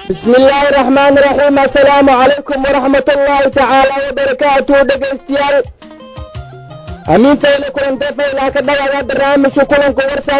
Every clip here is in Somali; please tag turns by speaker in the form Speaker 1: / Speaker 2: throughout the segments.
Speaker 1: بسم الله الرحمن الرحيم السلام عليكم ورحمة الله تعالى وبركاته dhegaystayaal amiintayna kulantafayla ka dhagaga barnaamijka kulanka warsan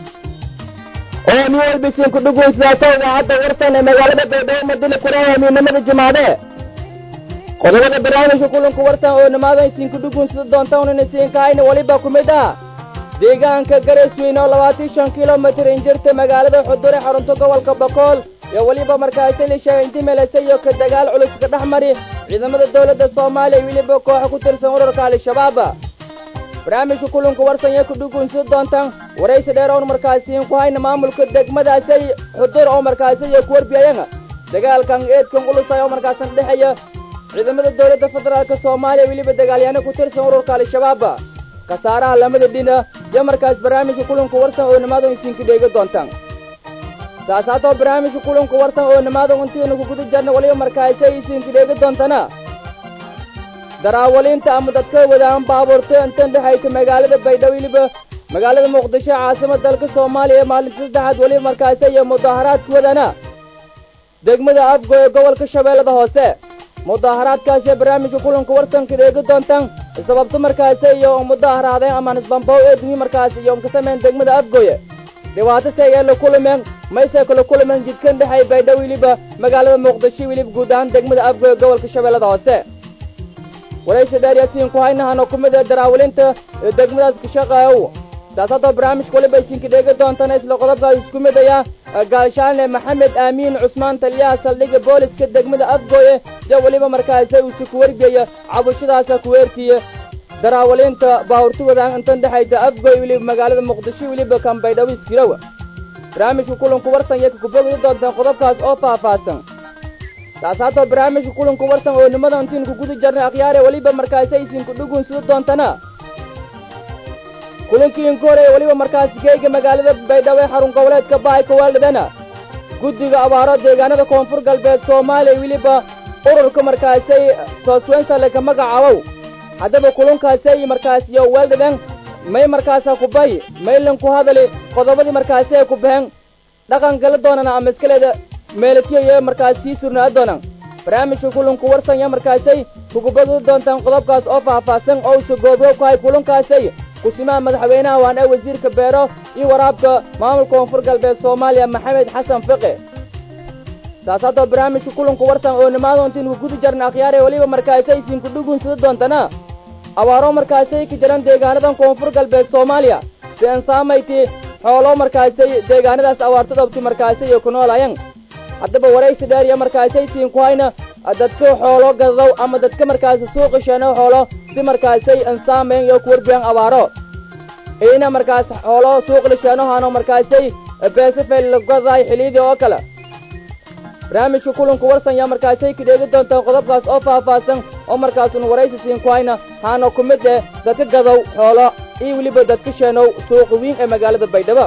Speaker 1: oo nin walba isinku dhugunsidaasa idaacadda warsan ee magaalada baydhabo madina kulaha amiinimada jimaade qodobada barnaamijka kulanka warsan oo nimaada isinku dhugunsida doonta unan isiinkahayna weliba ku mid ah deegaanka gareesweyne oo labaatan shan kilomitir injirta magaalada xudure xarunta gobolka bokool iyo weliba markaasi lisheegay inti meelase iyo ka dagaal culus ka dhex mari ciidamada dowladda soomaaliya weliba kooxa ku tirsan ururka al-shabaab barnaamijka kulanka warsan iyo kudhugunsida doontaan waraysi dheer oon markaasiin ku hayna maamulka degmadaasay xudur oo markaasi iyo ku warbiyayana dagaalkan eedkan ulusay oo markaasan dhexeeya ciidamada dowladda federaalk soomaaliya weliba dagaalyaano ku tirsan ururka al-shabaab khasaaraha lamada dhina iyo markaas barnaamijka kulanka warsan oo nimaado isinka dheega doontaan saas haddoo barnaamijka kulanka warsan oo nimaado intiinu ku guda jarna weliba markaasay isinka dheega doontana daraawaliinta ama dadka wadaan baabuurta intan dhexaysa magaalada baydhabo weliba magaalada muqdisho caasimad dalka soomaaliya ee maalinta saddexaad weliba markaasi iyo mudaaharaadka wadana degmada afgo ee gobolka shabeellada hoose mudaaharaadkaasi barnaamijka kulanka warsanka dheega doontaan sababto markaasi iyo mudaaharaadeen ama nisbambow eedmi markaasi iyo ka sameyn degmada afgoye dhibaato seegee la kulmeen mayse kala kulmeen jidkan dhexay baydhabo weliba magaalada muqdisho weliba guud ahaan degmada afgoye gobolka shabeellada hoose waraysi dheer yaasiin ku haynahano ku mid ee daraawilinta ee degmadaas ka shaqeeyow saas haddoo barnaamijka weliba isinka dheega doontana isla qodobkaas isku mid aya gaalshaanle maxamed aamiin cusmaan taliyaha saldhigga booliska degmada afgooye iyo weliba markaasi uusi ku wargeeya cabashadaasa kuweertiye daraawaliinta baahurti wadaan intan dhexaysa afgooy weliba magaalada muqdisho weliba kan baydhabo iskirowa barnaamijka kulanku warsan iyo kakubogida doontaan qodobkaas oo faahfaahsan saas haddoo barnaamijka kulanku warsan oo nimada intiin ku guda jarnay akhyaare weliba markaasi isinku dhugunsida doontana kulankii inku horeeye weliba markaasi geega magaalada baydhabo ee xarun goboleedka baayka waalidana guddiga abaaro deegaanada koonfur galbeed soomaaliya weliba ururka markaasay sooswensale ka magacaabow haddaba kulankaasay markaasiyo weeldhadan may markaasa ku bay maylan ku hadali qodobadii markaasi ay ku baxeen dhaqan gala doonana ama iskaleeda meelatiyo iyo markaas sii surnaa doonaan barnaamijka kulanku warsan iyo markaasay kugubada doontaan qodobkaas oo faahfaahsan oo usa goobgoob ku hay kulankaasay kusimaha madaxweynaha waan ee wasiirka beero iyo waraabka maamulka koonfur galbeed soomaaliya maxamed xasan fiqi saas haddoo barnaamijka kulanku warsan oo nimaado intiinu guda jarna akhyaare weliba markaasay isinku dhugunsada doontana abaaro markaasay ka jiran deegaanadan koonfur galbeed soomaaliya si aan saamayti xoolo markaasay deegaanadaas abaartadobti markaasay iyo ku noolayan haddaba waraysi dheer iyo markaasay siin ku hayna dadka xoolo gadadow ama dadka markaasi suuqi sheeno xoolo si markaasay ansaamayn iyo ku warbiyan abaaro iyna markaas xoolo suuqli sheenohano markaasay beesafel lagadaay xiliyadii oo kale barnaamijka kulanku warsan yaa markaasay ka dheegi doontaan qodobkaas oo faahfaahsan oo markaasun waraysi siin ku hayna haana ku mid eh dadka gadow xoolo iyo weliba dadka sheenow suuqi wiin ee magaalada baydhabo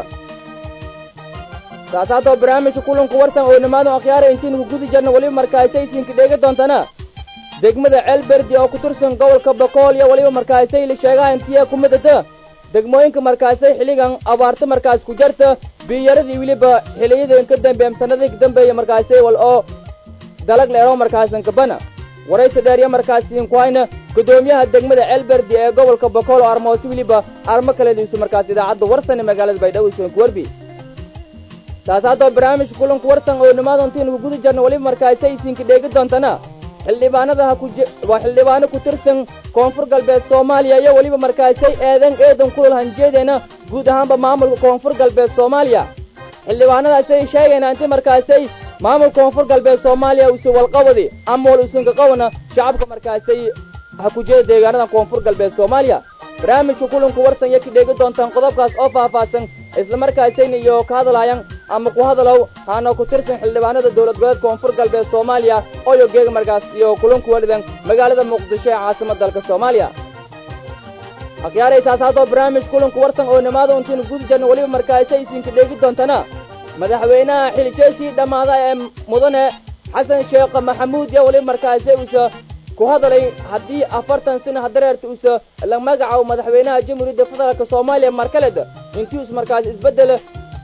Speaker 1: saas haddoo barnaamijka kulanku warsan oo nimaado akhyaara intiinu ku gudi jarna weliba markaasay siinka dheegi doontana degmada ceelberdi oo ku tirsan gobolka bokool iyo weliba markaasay la sheegaha intiya ku midata degmooyinka markaasay xilligan abaarta markaas ku jarta biyaradii weliba xiliyadii ka dambeeyam sannadii ka dambeeya markaasay wal oo dalag leero markaasan kabana waraysi dheer iyo markaasiin ku hayna guddoomiyaha degmada ceelberdi ee gobolka bokool oo armoosi weliba armo kaleediisu markaas idaacadda warsan ee magaalada baydhabo isuan ku warbi saas haddoo barnaamijka kulanku warsan oo nimaado intiinu ku guda jarna weliba markaasay isinka dheegi doontana xildhibaanada ha waa xildhibaano ku tirsan koonfur galbeed soomaaliya iyo weliba markaasay eedan eedan kulal hanjeedeena guud ahaanba maamulka koonfur galbeed soomaaliya xildhibaanadaasay sheegayna inti markaasay maamulka koonfur galbeed soomaaliya usan walqabadi ama wal usan kaqabana shacabka markaasay ha ku jeeda deegaanada koonfur galbeed soomaaliya barnaamijka kulanku warsan iyo ka dheegi doontaan qodobkaas oo faahfaahsan islamarkaasayna iyo ka hadlaayaan ama ku hadalow haana ku tirsan xildhibaanada dowlad goboleed koonfur galbeed soomaaliya oo iyo geega markaas iyo kulanku walidan magaalada muqdisho ee caasimad dalka soomaaliya akhyaaraysaas haddoo barnaamij kulanku warsan oo nimaado intiinu gudi jarna weliba markaasay isinka dheegi doontana madaxweynaha xiljeesii dhammaada ee mudane xasan sheekh maxamuud iyo weliba markaasi uusa ku hadalay haddii afartan sano hadareerta uusa la magacaabo madaxweynaha jamhuuriyadda federaalk soomaaliya markaled intii us markaas isbeddel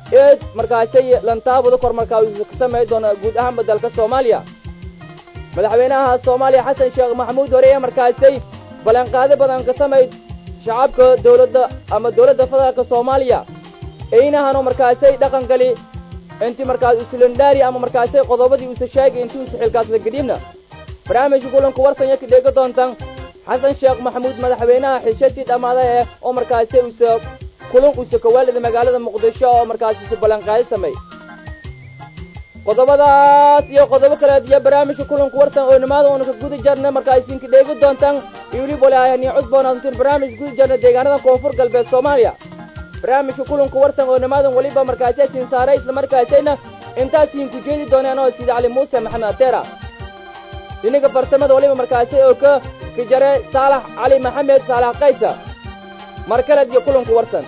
Speaker 1: eed markaasay lantaabada kor markaa uu ka samay doono guud ahaanba dalka soomaaliya madaxweynaha soomaaliya xasan sheekh maxamuud hore ee markaasay ballanqaado badan ka samay shacabka dowladda ama dowladda federaalka soomaaliya eynahanoo markaasay dhaqan gali intii markaas usulandhaari ama markaasay qodobadii usa sheegay intii usa xilkaasla gadhiibna barnaamijka kulanku warsanya ka dheega doontaan xasan sheekh maxamuud madaxweynaha xisho sii dhammaada eh oo markaasay usa kulan usa kawaalida magaalada muqdisho oo markaas usa ballanqaado samay qodobadaas iyo qodobo kaleed iyo barnaamijka kulanku warsan oo nimaada uuna ka guda jarna markaasinka dheegi doontaan iyo weliba walaahanii cudboonaatuntiin barnaamij guda jarna deegaanada koonfur galbeed soomaaliya barnaamijka kulanku warsan oo nimaadan weliba markaasay siin saaray isla markaasayna intaasiin ku jeedi doonaan oo sida cali muuse maxamed ateera dhinaga farsamada weliba markaasay oo ka ka jare saalax cali maxamed saalax kaysa mar kaleed iyo kulanku warsan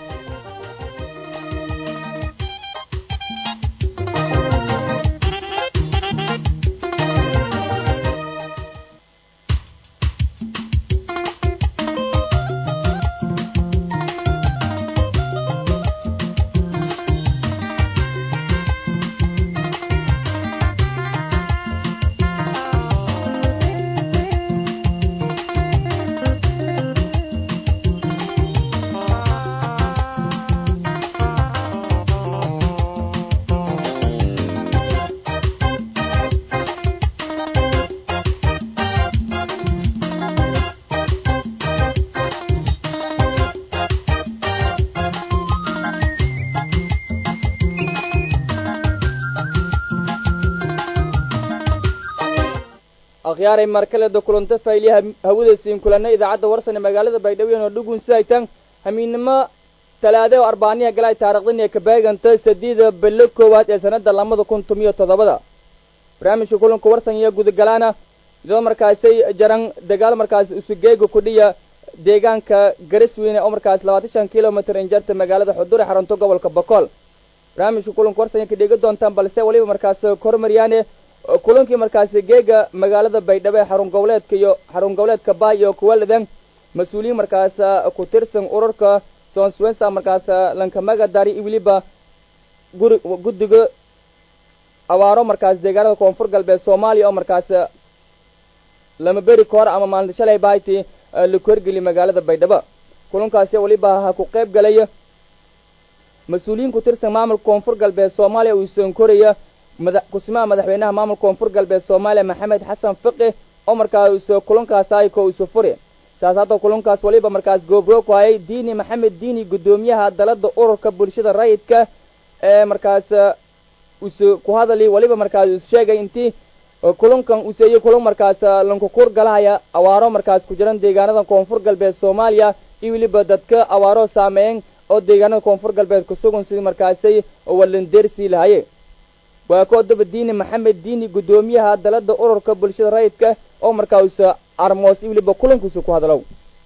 Speaker 1: akhyaaray markaleda kulanta fayliya hawada siin kulanna idaacadda warsan ee magaalada baydhabo oo dhugun sidaytan hamiidnimo talaade oo arbaaniya galay taarikhdan ee ka beeganta sadiida bilo koowaad ee sanadda labada kun tomiyo toddobada barnaamijka kulanka warsan iyo gudagalaana iyadoo markaasay jaran dagaal markaas usugeega kudhiya deegaanka garisweyne oo markaas labaatan shan kilomitr injarta magaalada xudure xaranto gobolka bokool barnaamijka kulanka warsan ka dhegi doontaan balse weliba markaas kormaryaane kulankii markaasi geega magaalada baydhabo ee xarun goboleedka iyo xarun goboleedka baay iyo kuwaladan mas-uuliyiin markaas ku tirsan ururka sonswensa markaas lankamaga dari iyo weliba guri guddiga abaaro markaas deegaanada koonfur galbeed soomaaliya oo markaas lama beri ka hor ama maalin shalay bahayti laku hergeli magaalada baydhabo kulankaasi weliba ha ku qayb galay mas-uuliyiin ku tirsan maamulka koonfur galbeed soomaaliya uu soonkoraya mada kusimaha madaxweynaha maamulka koonfur galbeed soomaaliya maxamed xasan fiqi oo markaas kulankaas ayko isu furi saas hadda kulankaas weliba markaas goobroog ku hayay diini maxamed diini guddoomiyaha dalada ururka bulshada rayidka ee markaas usu ku hadali weliba markaas is sheegay intii kulankan useeye kulan markaas lankukuur galahaya awaaro markaas ku jiran deegaanada koonfur galbeed soomaaliya iyo weliba dadka awaaro saameeyen oo deegaanada koonfur galbeed kusugan sidii markaasay walandeersii lahaye waa koodaba diini maxamed diini guddoomiyaha dalada ururka bulshada rayidka oo markaas armoos iyo weliba kulankiisu ku hadlow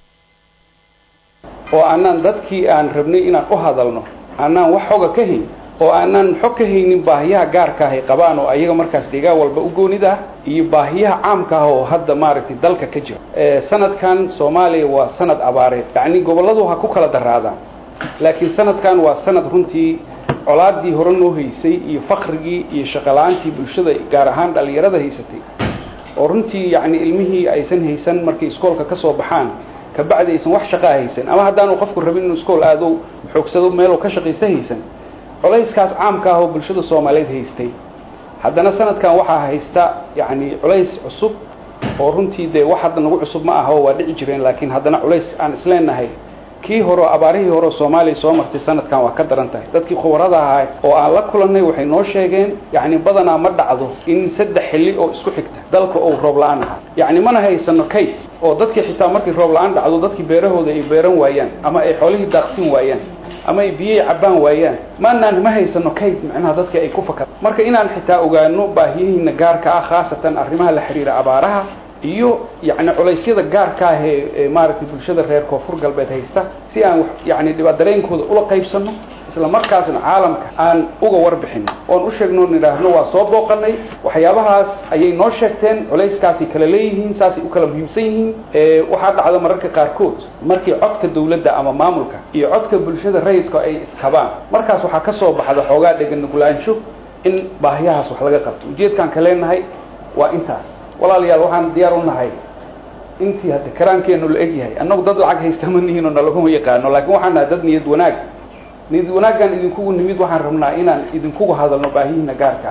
Speaker 2: oo aanaan dadkii aan rabnay inaan u hadalno aanaan wax xoga ka hayn oo aanaan xog ka haynin baahiyaha gaarka ahay qabaan oo ayaga markaas deegaan walba u goonid ah iyo baahiyaha caamka ah oo hadda maaragtay dalka ka jira sanadkan soomaaliya waa sanad abaareed yacni gobolladu ha ku kala daraadaan laakiin sanadkan waa sanad runtii colaadii hore noo haysay iyo fakrigii iyo shaqala-aantii bulshada gaar ahaan dhallinyarada haysatay oo runtii yacni ilmihii aysan haysan markay iskoolka ka soo baxaan kabacdi aysan wax shaqaa haysan ama haddaanu qofku rabin inuu iskool aado xoogsado meeluu ka shaqaysa haysan culayskaas caamka ah oo bulshada soomaaliyeed haystay haddana sanadkan waxaa haysta yacni culays cusub oo runtii dee wax hadda nagu cusub ma aha oo waa dhici jireen laakiin haddana culays aan isleenahay kii hore abaarihii hore soomaaliya soo martay sanadkan waa ka daran tahay dadkii khubarada ahaa oo aan la kulannay waxay noo sheegeen yacni badanaa ma dhacdo in saddex xilli oo isku xigta dalka ou roob la-aan ahaa yacni mana haysano kayd oo dadkii xitaa markii roob la-aan dhacdo dadkii beerahooda ay beeran waayaan ama ay xoolihii daaqsin waayaan ama ay biyay cabbaan waayaan maanaan ma haysano kayd macnaha dadka ay ku fakar marka inaan xitaa ogaano baahiyihiina gaarka ah khaasatan arrimaha la xiriira abaaraha iyo yacni culaysyada gaarka ah ee maaragtay bulshada reer koonfur galbeed haysta si aan yacni dhiba dareenkooda ula qaybsanno isla markaasna caalamka aan uga warbixin oon u sheegno nidhaahno waa soo booqanay waxyaabahaas ayay noo sheegteen culayskaasay kala leeyihiin saasay u kala muhiimsan yihiin waxaa dhacda mararka qaarkood markii codka dawladda ama maamulka iyo codka bulshada rayidka ay iskabaan markaas waxaa ka soo baxda xoogaa dheganugulaansho in baahiyahaas wax laga qabto ujeedkaan ka leenahay waa intaas walaalayaal waxaan diyaar u nahay intii hadda karaankeenu la eg yahay annagu dad lacag haysta ma nihiin oo nalaguma yaqaano laakiin waxaan nahay dad niyad wanaag niyad wanaaggan idinkugu nimid waxaan rabnaa inaan idinkugu hadalno baahihiina gaarka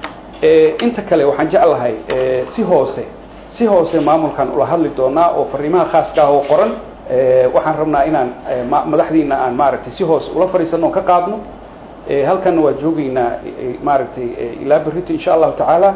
Speaker 2: ah inta kale waxaan jeclahay si hoose si hoose maamulkan ula hadli doonaa oo fariimaha khaaska ah oo qoran waxaan rabnaa inaan madaxdiina aan maaragtay si hoose ula fadhiisano oo ka qaadno halkanna waa joogaynaa maaragtay ilaa berrito insha allahu tacaala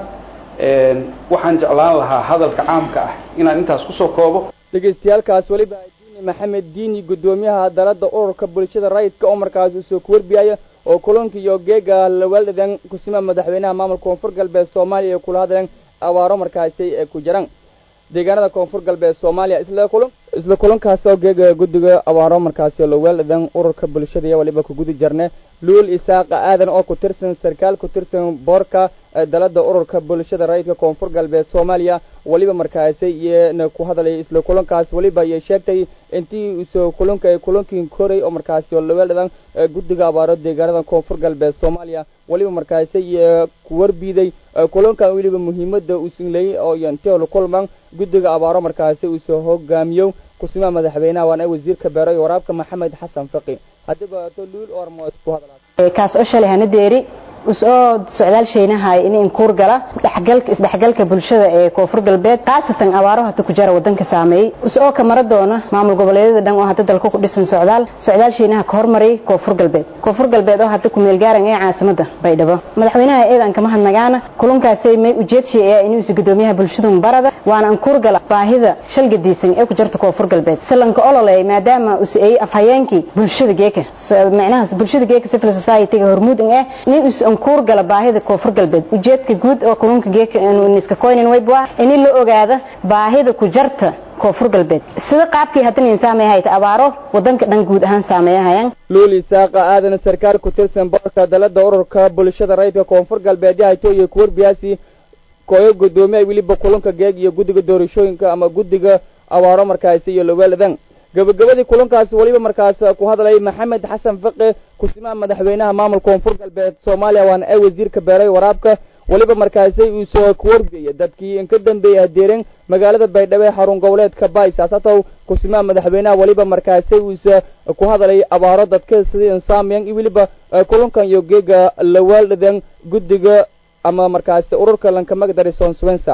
Speaker 2: waxaan jeclaan lahaa hadalka caamka ah inaan intaas kusoo koobo
Speaker 1: dhegaystayaalkaas weliba diini maxamed diini guddoomiyaha dalada ururka bulshada rayidka oo markaas uu soo kuwarbiyaya oo kulanka iyo geega lawaaldadan kusima madaxweynaha maamulka koonfur galbeed soomaaliya ee kula hadleen abaaro markaasi ee ku jiraan deegaanada koonfur galbeed soomaaliya isla kulan isla kulankaas oo geega guddiga abaaro markaasi lawaaldadan ururka bulshada iyo waliba ku gudi jarne luul isaaqa aadan oo ku tirsan sarkaal ku tirsan boorka dalada ururka bulshada rayidka koonfur galbeed soomaaliya weliba markaasi iyana ku hadalay isla kulankaas weliba ayay sheegtay intii usoo kulanka kulankii koray oo markaasi laweeldhadan guddiga abaaro deegaanada koonfur galbeed soomaaliya weliba markaasi iyo ku warbiiday kulankan weliba muhiimada uu sinleeyey oo yanteel kulman guddiga abaaro markaasi uusoo hogaamiyo kusimaha madaxweynaha waana wasiirka beero iyo waraabka maxamed xasan faqi haddiba to luul ormos ku hadalaa
Speaker 3: kaas oo shalay hana deeri usoo socdaal shaynahay in inkuur gala dhexgalka isdhexgalka bulshada ee koonfur galbeed khaasatan abaaro hata ku jara wadanka saameeyey usoo ka mara doona maamul goboleedyada dhan oo hadda dalka ku dhisan socdaal socdaal shaynaha ka hormaray koonfur galbeed koonfur galbeed oo hadda ku meel gaaran ee caasimada baydhabo madaxweynaha eedan kama hadnagaana kulankaasay may ujeedshay ee inuu is gudoomiyaha bulshada mubarada waana inkuur gala baahida shalgadiisan ee ku jirta koonfur galbeed salanka ololey maadaama uu ay afhayeenkii bulshada geeka macnaha bulshada geeka civil society-ga hormuud ee in uu ankuur gala baahida koonfur galbeed ujeedka guud oo kulunka geeka iska koynin wayba in la ogaada baahida ku jarta koonfur galbeed sida qaabkii haddana saameeya hayta abaaro wadanka dhan guud ahaan saameeyahayaan
Speaker 1: luul isaaqa aadan sarkaal ku tirsan boorka dalada ururka bulshada rayidka koonfur galbeed hayto iyo kuwarbiyaasi kooyo gudoomiya weliba kulanka geeg iyo guddiga doorashooyinka ama guddiga abaaro markaasi iyo laweeladan gabagabadii kulankaasi weliba markaas ku hadlay maxamed xasan faqe kusimaha madaxweynaha maamulka koonfur galbeed soomaaliya waana ay wasiirka beeray waraabka weliba markaasi uu soo kuwargeeyay dadkii inka dambeeyay hadeeren magaalada baydhabo ee xarun goboleedka baysasatow kusimaha madaxweynaha weliba markaasi uuse ku hadlay abaaro dadka sidii insaamiyan iyo weliba kulankan iyo geega lawaaldhadan guddiga ama markaasi ururka lankamagdari sonswensa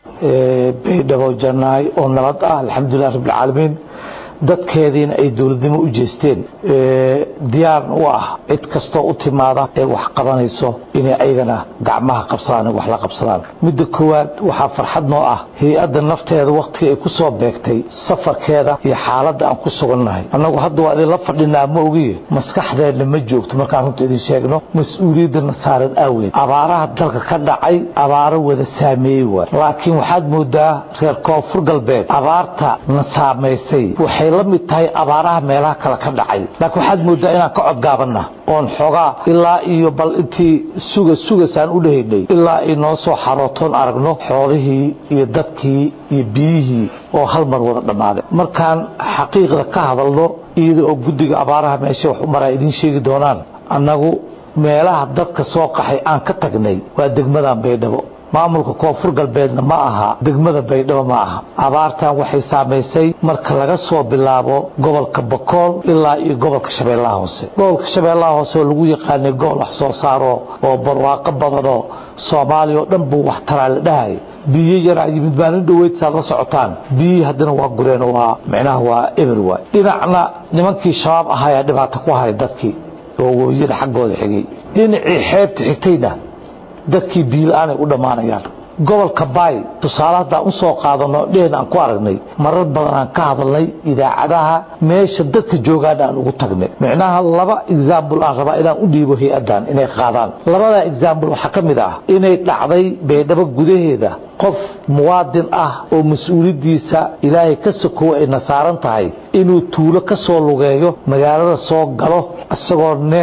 Speaker 4: baydhabo jannaay oo nabad ah alxamdulilah rabbilcaalamiin dadkeediina ay dowladnimo u jeesteen diyaarna u ah cid kastoo u timaada ee wax qabanayso inay ayagana gacmaha qabsadaan wax la qabsadaan midda koowaad waxaa farxad noo ah hay-adda nafteeda wakhtiga ay ku soo beegtay safarkeeda iyo xaaladda aan ku sugannahay annagu hadda waa idinla fadhinaa ma ogiye maskaxdeenna ma joogto markaan runta idin sheegno mas-uuliyaddana saaran aaweed abaaraha dalka ka dhacay abaaro wada saameeyey waay laakiin waxaad moodaa reer koonfur galbeed abaarta na saamaysay waxay la mid tahay abaaraha meelaha kale ka dhacay laakiin waxaad moodaa inaan ka codgaabanna oon xoogaa ilaa iyo bal intii suga sugasaan u dhahaynay ilaa ay noo soo xarootoon aragno xoolihii iyo dadkii iyo biyihii oo hal mar wada dhammaaday markaan xaqiiqda ka hadalno iyada oo guddiga abaaraha meesha wax u maraa idiin sheegi doonaan annagu meelaha dadka soo qaxay aan ka tagnay waa degmadan baydhabo maamulka koonfur galbeedna ma aha degmada baydhabo ma aha abaartan waxay saamaysay marka laga soo bilaabo gobolka bakool ilaa iyo gobolka shabeellaha hoose gobolka shabeellaha hoose oo lagu yaqaanay gobol wax soo saaro oo barwaaqo badanoo soomaaliya oo dhan buu wax taraa la dhahay biyo yaraa yimid maalin dhoweyd saad la socotaan biyihii haddana waa gureen waa micnaha waa eber waay dhinacna nimankii shabaab ahayaa dhibaato ku haray dadkii oo webiyada xaggooda xigay dhinacii xeebta xigtayna dadkii biila-aanay u dhammaanayaan gobolka baay tusaale haddaan u soo qaadano dhehn aan ku aragnay marar badan aan ka hadalnay idaacadaha meesha dadka joogaana aan ugu tagnay micnaha laba exaambul aan rabaa inaan u dhiibo hay-addan inay qaadaan labada exaambul waxaa ka mid ah inay dhacday baydhabo gudaheeda qof muwaadin ah oo mas-uuliyaddiisa ilaahay ka sokowa ayna saaran tahay inuu tuulo ka soo lugeeyo magaalada soo galo isagoo neef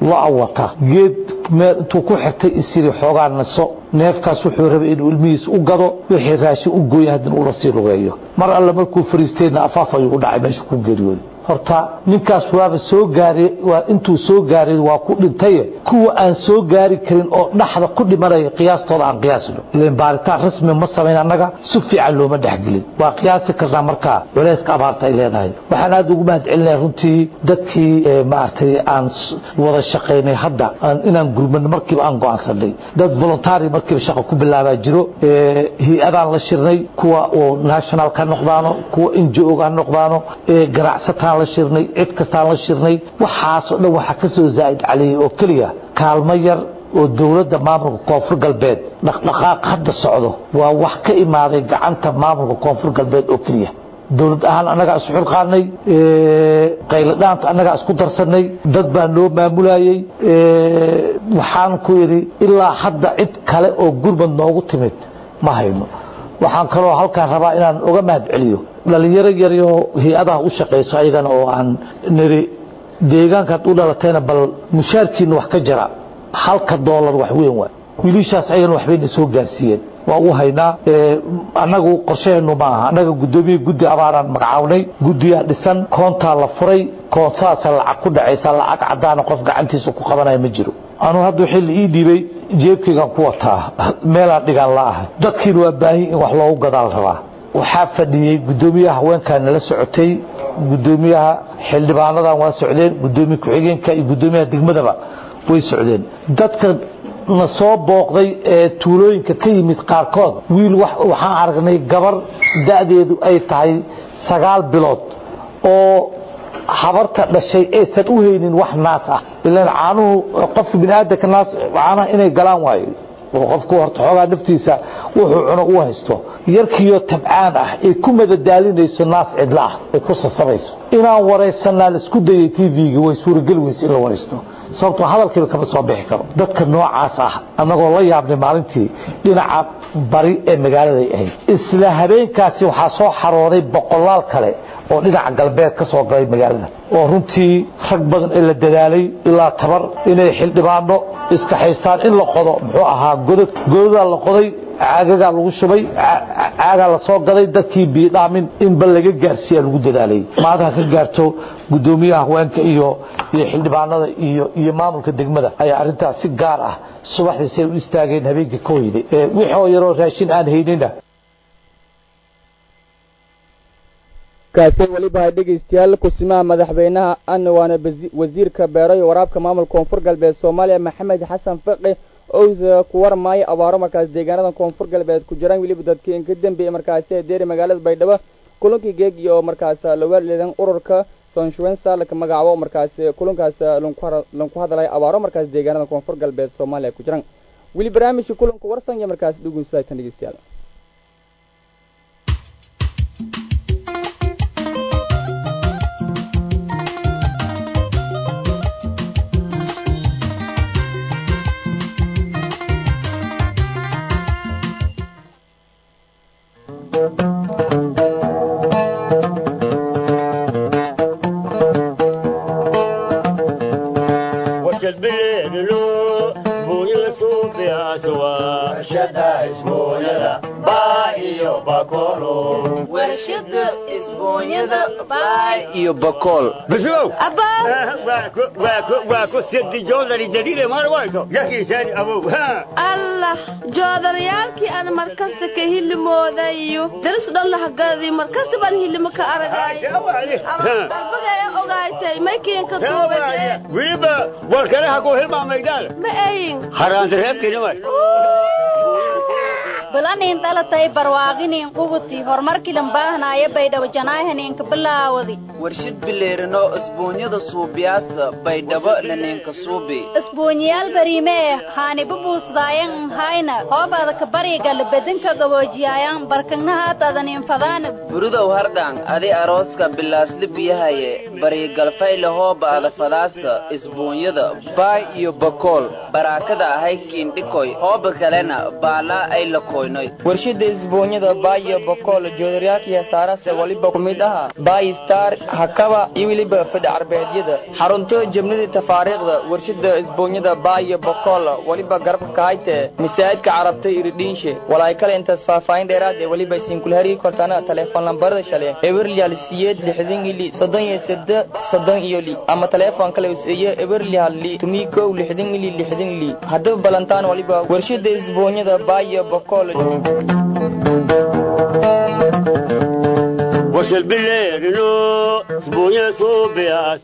Speaker 4: lo-a wata geed meel intuu ku xirtay isiri xoogaa naso neefkaas wuxuu rabay inuu ilmihiis u gado wixii raashin u gooya haddana ula sii lugeeyo mar alle markuu fariisteenna afaaf ayuu u dhacay meesha ku geeriyooday horta ninkaas waaba soo gaari waa intuu soo gaaray waa ku dhintaye kuwa aan soo gaari karin oo dhaxda ku dhimanaya qiyaastooda aan qiyaasno ilan baaritaan rasmi ma samayn annaga si fiican looma dhexgelin waa qiyaasi karnaa markaa culayska abaarta ay leedahay waxaan aada ugu mahad celinaya runtii dadkii maaragtay aan wada shaqaynay hadda inaan gurmano markiiba aan go-aansanay dad voluntary markiiba shaqa ku bilaabaa jiro hay-adaan la shirnay kuwa oo national ka noqdaano kuwa ngo ha noqdaano ganacsataan la shirnay cid kastaan la shirnay waxaasoo dhan waxaa ka soo zaa'id caliyey oo keliya kaalmo yar oo dowladda maamulka koonfur galbeed dhaqdhaqaaq hadda socdo waa wax ka imaaday gacanta maamulka koonfur galbeed oo keliya dowlad ahaan annagaa isu xilqaanay qayladhaanta annagaa isku darsanay dad baa noo maamulayey waxaan ku yidhi ilaa hadda cid kale oo gurmad noogu timid ma hayno waxaan kaloo halkaan rabaa inaan uga mahad celiyo dhalinyaro yaryo hay-adaha u shaqayso ayagana oo aan niri deegaankaad u dhalatayna bal mushaarkiina wax ka jira halka doolar wax weyn waay wiilishaas ayagana waxbayna soo gaarsiiyeen waa u haynaa annagu qorshaheenu ma aha annaga guddoomiye guddi abaaraan magacawnay guddiyaa dhisan koontaa la furay koontaasa lacag ku dhacaysa lacag caddaana qof gacantiisa ku qabanaya ma jiro anuu hadda xilli ii dhiibay jeebkaygaan ku wataa meelaan dhigaan la ahay dadkiina waa baahi in wax loogu gadaal rabaa waxaa fadhiyey guddoomiyaha haweenkaa nala socotay guddoomiyaha xildhibaanadan waa socdeen guddoomiye ku-xigeenka iyo guddoomiyaha degmadaba way socdeen dadka na soo booqday ee tuulooyinka ka yimid qaarkood wiil waxaan aragnay gabar da'deedu ay tahay sagaal bilood oo habarta dhashay aysan u haynin wax naas ah ilaan caanuhu qofka biniaadanka naas caanaha inay galaan waayo oo qofku horta xoogaa naftiisa wuxuu cuno u haysto yarkiioo tabcaan ah ay ku madadaalinayso naas cidla ah ay ku sasabayso inaan waraysanaa la isku dayay tv-ga way suurageli weyse in la waraysto sababtoo hadalkiiba kama soo bixi karo dadka noocaas ah annagoo la yaabnay maalintii dhinaca bari ee magaaladay ahayd isla habeenkaasi waxaa soo xarooday boqolaal kale oo dhinaca galbeed ka soo galay magaalada oo runtii rag badan ee la dadaalay ilaa tabar inay xildhibaano iska haystaan in la qodo muxuu ahaa godad godadaa la qoday caagagaa lagu shubay caagaa la soo gaday dadkii biidhaamin inba laga gaarsiiya lagu dadaalay maadaha ka gaarto guddoomiyaha haweenka iyo iyo xildhibaanada iyo iyo maamulka degmada ayaa arrintaas si gaar ah subaxdiisay u istaageen habeenkii ka hoyday wixoo yaroo raashin aan haynina
Speaker 1: kaasi weliba hay dhegaystayaal kusimaha madaxweynaha ana waana wasiirka beero iyo waraabka maamulka koonfur galbeed soomaaliya maxamed xasan faqi oo ku warmaayo abaaro markaas deegaanada koonfur galbeed ku jiraan weliba dadkii inka dambeeyey markaasi deeri magaalada baydhabo kulankii geegi oo markaas laga leedan ururka sonshuwensa laka magacaabo markaas kulankaas lanku hadlay abaaro markaas deegaanada koonfur galbeed soomaaliya ku jiraan weli barnaamijka kulanka warsan iyo markaas dhugunsaatan dhegeystayaal
Speaker 5: iyo bakool
Speaker 6: allah joodarayaalkii aan markasta ka hilimoodayo daris dhan lahagadi markasta baan hilimo ka aragayalbagaya ogaatay maykiinka
Speaker 7: wiliba warkanaha ku hilmaamaydaan
Speaker 6: ma ayin
Speaker 7: haraandareebkinima
Speaker 8: balanin dhalatay barwaaqinin qubuti horumarkilan baahnaayo baydhabo janaahaninka bilaawadi
Speaker 5: warshid bileerino isbuunyada suubiyaasa baydhabo laninka suubi
Speaker 8: isbuunyayaal bariime eh haaniba buusdaayan nhayna hoobadaka barigal bedinka gaboojiyaayan barkagnahaatadanin fadaan
Speaker 5: burudow hardhaan adi arooska bilaasli biyahaye barigalfayle hooba ada fadaasa isbuunyada baay iyo bakool baraakada ahay kiindhikoy hooba kalena baalaa ay lakoy koynoy warshada isbuunyada baayo bokool joodaryaalkii hesaarase waliba ku mid aha baay star hakaba iyo weliba fadhi carbeedyada xarunto jabnadii tafaariikhda warshada isbuunyada baayo bokool waliba garabka kahayte masaajidka carabta iridhiinshe walaay kale intaas faahfaahin dheeraad ee waliba isinkula hariiri kortaana teleefon lambarada shale eberlyal siyeed lixdan ili soddon iyo sede soddon iyo li ama teleefon kale usiyo eberlyal li tumii kow lixdan ili lixdan ili haddaba balantaan waliba warshada isbuunyada baayo bokool
Speaker 7: وصل بالليل لو اسبوعين صوبيا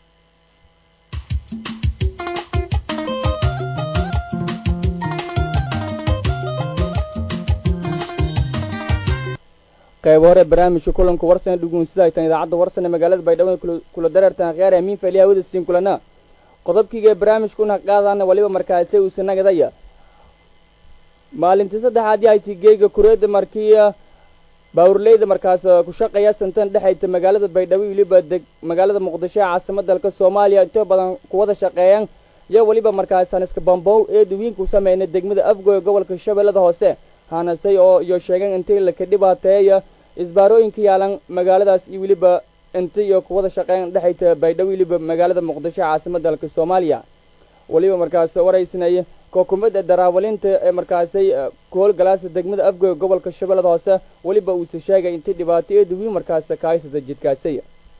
Speaker 1: qayb hore barnaamijka kulanka warsane dhuguunsida ay tan idaacadda warsane magaalada baydhabo kula dareertan khiyaar amiin faliya hawada siin kulana qodobkiiga barnaamijka una qaadana waliba markaasi uusanagdaya maalintii saddexaad yahayti geega kureeda markiya baawurleyda markaas ku shaqeeya santan dhexayta magaalada baydhabo weliba deg magaalada muqdisho ee caasimada dalka soomaaliya intoo badan kuwada shaqeeyaan iyo weliba markaas haniska bambow ee duwiinka u sameynay degmada afgoy gobolka shabeellada hoose hanasay oo iyo sheegeen intii laka dhibaateeya isbaarooyinka yaalan magaaladaas iyo weliba inti iyo kuwada shaqeyn dhexayta baydhabo weliba magaalada muqdisho ee caasimada dalka soomaaliya weliba markaas waraysnay kookumada daraawalinta ee markaasay koolgalaasa degmada afgoy gobolka shabeellada hoose weliba uuse sheegay intii dhibaato ee duwiin markaas kahaysata jidkaasay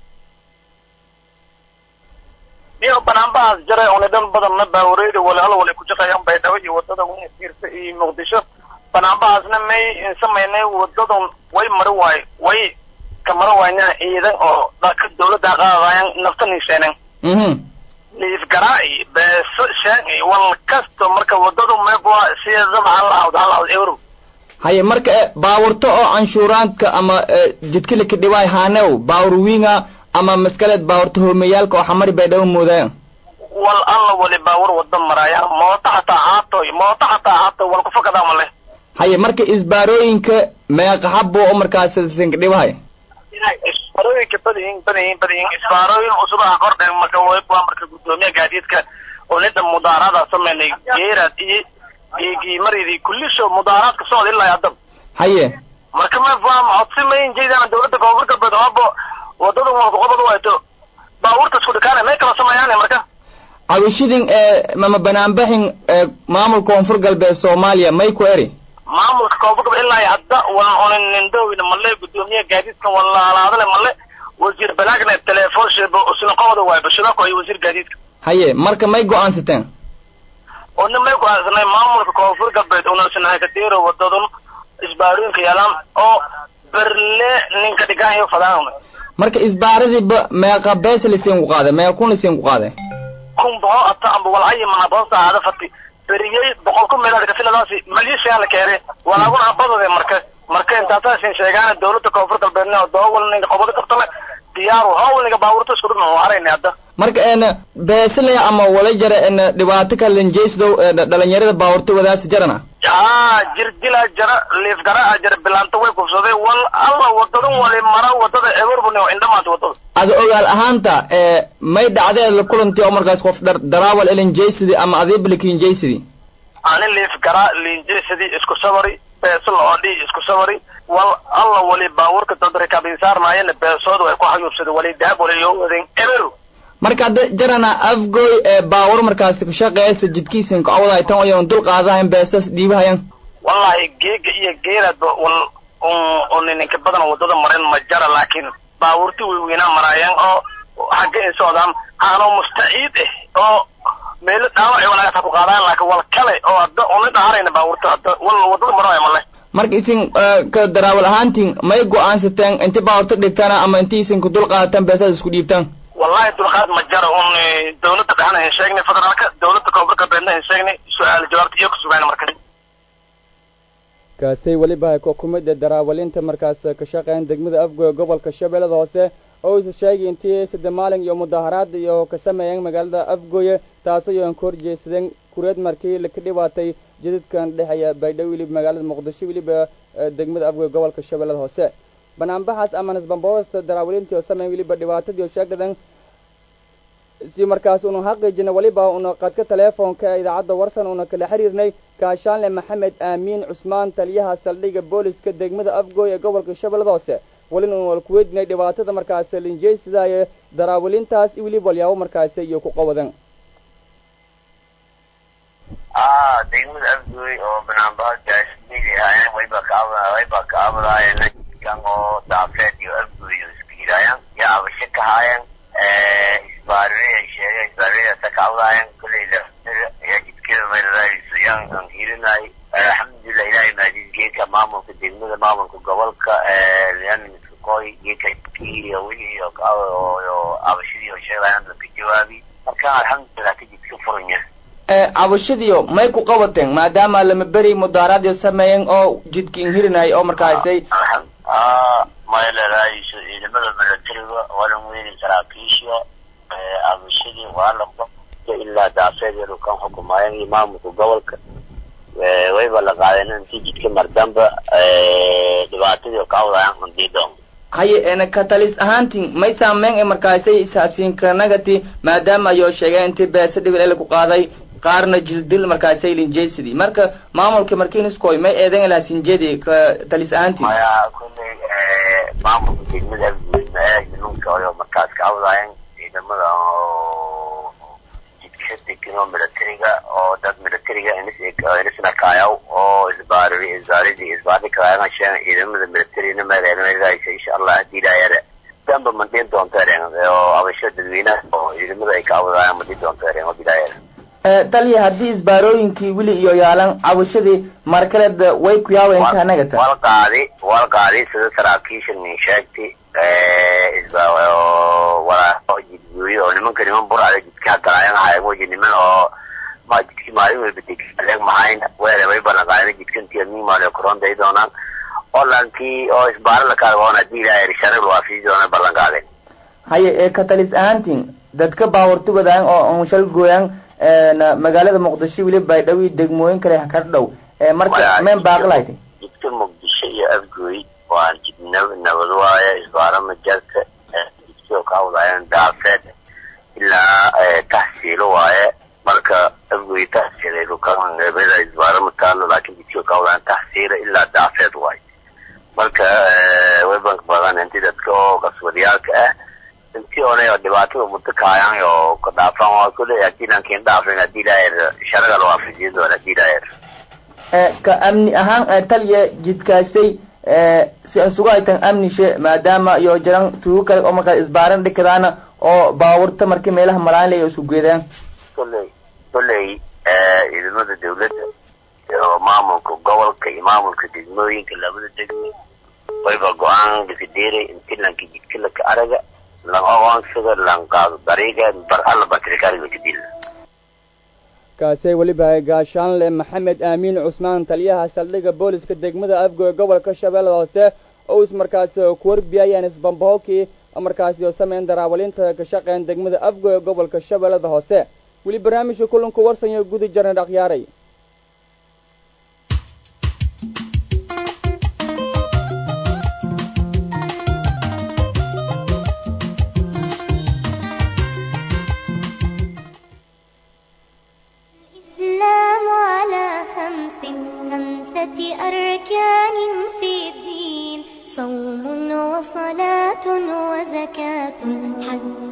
Speaker 9: iyo banaanbahaas jaray oona dhan badanna baawareeda walaalo wala ku shaqeeyaan baydhabo iyo wadada wasiirta iyo muqdisho banaanbahaasna may samaynay wadadan way mari waayo way ka mari waayna ciidan oo dalka dawladda qaadayaan naftan hisheeneen liifgaraa iyo beeso shaan iyo wal kasto marka wadadu meebwa sideedaba hal awd hal awd euro
Speaker 5: haye marka baawurto oo canshuuraadka ama jidka laka dhiwaay haanew baawur wiinga ama maskaleed baawurta hoomeyaalka oo xamari baydhabo moodaayan
Speaker 9: wal alla wali baawur wada maraaya moota xataa haatoy moota xataa haatoy wal kufakadaa ma leh
Speaker 5: haye marka isbaarooyinka meeqa xabo oo markaas sinka dhiwahay
Speaker 9: isbaarooyinka badayin badayin badayin isbaarooyin cusubaha kordhen marka waa marka guddoomiya gaadiidka oo nida mudaaraada sameynay geeraad iyo iyo maridii kullisho mudaaraadka socda ilaa haddaba
Speaker 5: haye
Speaker 9: marka ma faam codsi mayn jeedana dawladda koonfur galbeed hoobo wadada walka qobad wayto baabuurta isku dhikaana may kala sameeyaan marka
Speaker 5: cabishidin ee mama banaanbaxin ee maamulka koonfur galbeed soomaaliya may ku eri
Speaker 9: maamulka koonfur galbeed ilaa hadda wala onin nindowina male guddoomiye gaadiidkan wala alaadale male wasiir balaagna telefoon sheebo usna qobada waay bashirako iyo wasiir gaadiidka
Speaker 5: haye marka may go-aansateen
Speaker 9: ona may go-aansanay maamulka koonfur galbeed unasnahay kadeero wadadun isbaarooyinka yaalaan oo berle ninka dhigahayo fadaan
Speaker 5: marka isbaaradiiba meeqa bees lasiin ku qaaday meeqa kun lasiin ku qaaday
Speaker 9: kun boqol ata amba walaayi manabon saacada fati beriyey boqol kun meelaad kasiladaasi malishaan la keene walaaguna habadade marka marka intaasaasin sheegaana dawladda koonfur galbeedna oo doowal ninka qobado qabtale diyaaru hawl ninka baabuurta isku dhibna oo harayna hadda
Speaker 5: marka een beesle ama wala jara een dhibaato kalen jeysdow dhalinyarada baabuurta wadaasi jarana
Speaker 9: aa jir dilaa jara liif garaa jara bilaanta way kufsaday wal alla wadadan wali mara wadada eberbune oo indhamaanta wadada
Speaker 5: ada ogaal ahaanta ee may dhacdeed la kulantii oo markaas qof dhar daraawal elin jeysidi ama adiiblikin jeysidi
Speaker 9: ani liif garaa liinjeysadii isku sabari beeso la odhi isku sabari wal alla wali baabuurka dad rikaabinsaarnaayana beesooda way ku xayuubsaday wali dahab wali yoo wadeen eberu
Speaker 5: marka hadda jarana afgoy ee baawur markaasi ku shaqeeysa jidkiisin ku awdahay tan oyan dul qaadahayn beesas dhiibahayan
Speaker 9: wallahi geega iyo geeraadba wal un ninka badan wadada marin ma jara laakiin baabuurti weyweynaa maraayaan oo xagga ay socdaan aanoo mustaciid ah oo meelo dhaawac walaagata ku qaadaan laakiin wal kale oo hadda una dhaharayna baabuurta hadda wal wadada maraya male
Speaker 5: marka isin ka daraawal ahaantiin may go-aansateen inti baaburta dhigtana ama inti isin ku dul qaadataan beesada isku dhiibtaan
Speaker 9: wallahi dulqaad ma jara un dawladda dhexna hin sheegnay federaalka dawladda koonfur galbeedna hin sheegnay su-aal jawaabta iyo ku sugaan marka
Speaker 1: kaasay weliba kookumada daraawalinta markaas ka shaqeyn degmada afgoy gobolka shabeellada hoose oo isa sheegay intii sadde maalin iyo mudaharaad iyo ka sameeyeen magaalada afgoye taasoo aan ka horjeesadeen kureed markii laka dhibaatay jidadkan dhexeeya baydhabo weliba magaalada muqdisho weliba degmada afgoy gobolka shabeellada hoose banaanbaxaas ama nisbamboos daraawalintii oo sameyn weliba dhibaatadii oo sheegdadan si markaas unu xaqiijina weliba una qadka teleefoonka ee idaacadda warsan una kala xiriirnay gaashaanle maxamed aamiin cusmaan taliyaha saldhigga booliska degmada afgooy ee gobolka shabeellada hoose welina unu wal kuweydiinay dhibaatada markaas linjeysida ee daraawilintaas iyo weliba walyaabo markaasi iyo ku qawadan
Speaker 10: ah degmada afgooy oo banaanbaha gaashmidi ahaayeen wayba kaaba wayba kaabadaayeen kan oo daafeed iyo afgooy oo isku yidhaayeen yaa abasho ka haayeen isbaariyay sheegay isbaariyadaasa kaabadaayeen kulley laftir yaa jidkeeda meeladaayso yaan aan hirinay alxamdulilah ilaahay maadid geedka maamulka degmada maamulka gobolka yaamiskoy geedka kiiriya wixii oo abashadii oo sheegayaan dadka jawaabi marka alxamdulilah ka jidka furanya
Speaker 5: cabashadiyo may ku qabateen maadaama lama beri mudaaraadyo sameeyeen oo jidka inhirinay oo markaasay
Speaker 10: maya leedaayso ciidamada milatariga walan weyni saraakiisha abashadii waa la ilaa daafeedeedu kan xukumaayeen iyo maamulka gobolka wayba la qaadeen intii jidka mardamba dhibaatadii ka wadayaan hundiidoon
Speaker 5: haye ena katalis ahaantiin may saameyn ee markaasay isaasiinkanagati maadaama ayoo sheegeen intii beese dhibil ele ku qaaday qaarna jildil markaasay linjeysidii marka maamulka markiiniskoy may eedan ilaa sinjedi ka talis ahaantiin
Speaker 10: maya kulley maamulka degmada afguud ma eeg nimanka oo markaas ka wadayeen ciidamada oo jidka degan oo milatariga oo dad milatariga inisnakaayaw oo isbaari isbaaridii isbaari kalaayana sheegan ciidamada militarina meeleelmeelgaaysa insha allah haddii ilaayada danba mandhiin doonto ereen oo abasho dadweynaha oo ciidamada ay ka awadayaan mandhiin doonto ereen oo bilaayada
Speaker 5: taliya haddii isbaarooyinkii weli iyo yaalan cabashadii markaleed way ku yaaween kaanagata
Speaker 10: wal qaadi wal qaadi sida saraakiisha nin sheegtay walaa jidgooyo oo nimanka niman burcada jidka galaayan ahaayeen weji niman oo ma jidki maalin walba degaleeg mahayn weere way ballanqaadeen jidkantii mimaale koronday doonaan oo lankii oo isbaaro la kaargoon haddii ilaahay sharib waafiji doona ballanqaadeen
Speaker 5: haye ee katalis ahaantiin dadka baawarti wadaan oo unshal gooyaan magaalada muqdisho weli baydhawi degmooyin kale ka dhow marka meen baaqlaytay
Speaker 10: jidka muqdisho iyo afgooy waa jid nabad waaye isbaaro majarka jidkii ka wadaayeen daafeed ilaa taxsiilo waaye marka afgooy taxsiilay dhukaangeebada isbaaro mataalo laakiin jidkii ka wadaayen taxsiila ilaa daafeed waaye marka webank badan inti dadka oo kaswadiyaalka ah intii oonay oo dhibaatada muddo kaayaan oo ka dhaafaan waa kule haddii lankiin dhaafin haddii ilaahay sharaga la waafajiyo doona haddii ilaahay
Speaker 5: ka amni ahaan taliya jidkaasay si aan sugu haytan amnishe maadaama iyo jiran tuugo kale oo markaa isbaaran dhikadaana oo baawarta markii meelaha malaan lay isku geedaan
Speaker 10: kolley kolley ciidamada dawladda iyo maamulka gobolka iyo maamulka degmooyinka labada degmo wayba go-aan lakadeeray inti lanka jidka laka araga lan oqoonsada lan qaado dariiga bar alla batrikaariga kadil
Speaker 1: kaasay weliba gaashaanle maxamed aamiin cusmaan taliyaha saldhigga booliska degmada afgoy gobolka shabeellada hoose oo is markaas ku warbiyayaan isbambahookii markaasi oo sameyn daraawalinta ka shaqeyn degmada afgoy gobolka shabeellada hoose weli barnaamijka kulanku warsanyo gudi jarna dhaqyaaray
Speaker 11: الإسلام على خمس خمسة أركان في الدين صوم وصلاة وزكاة حج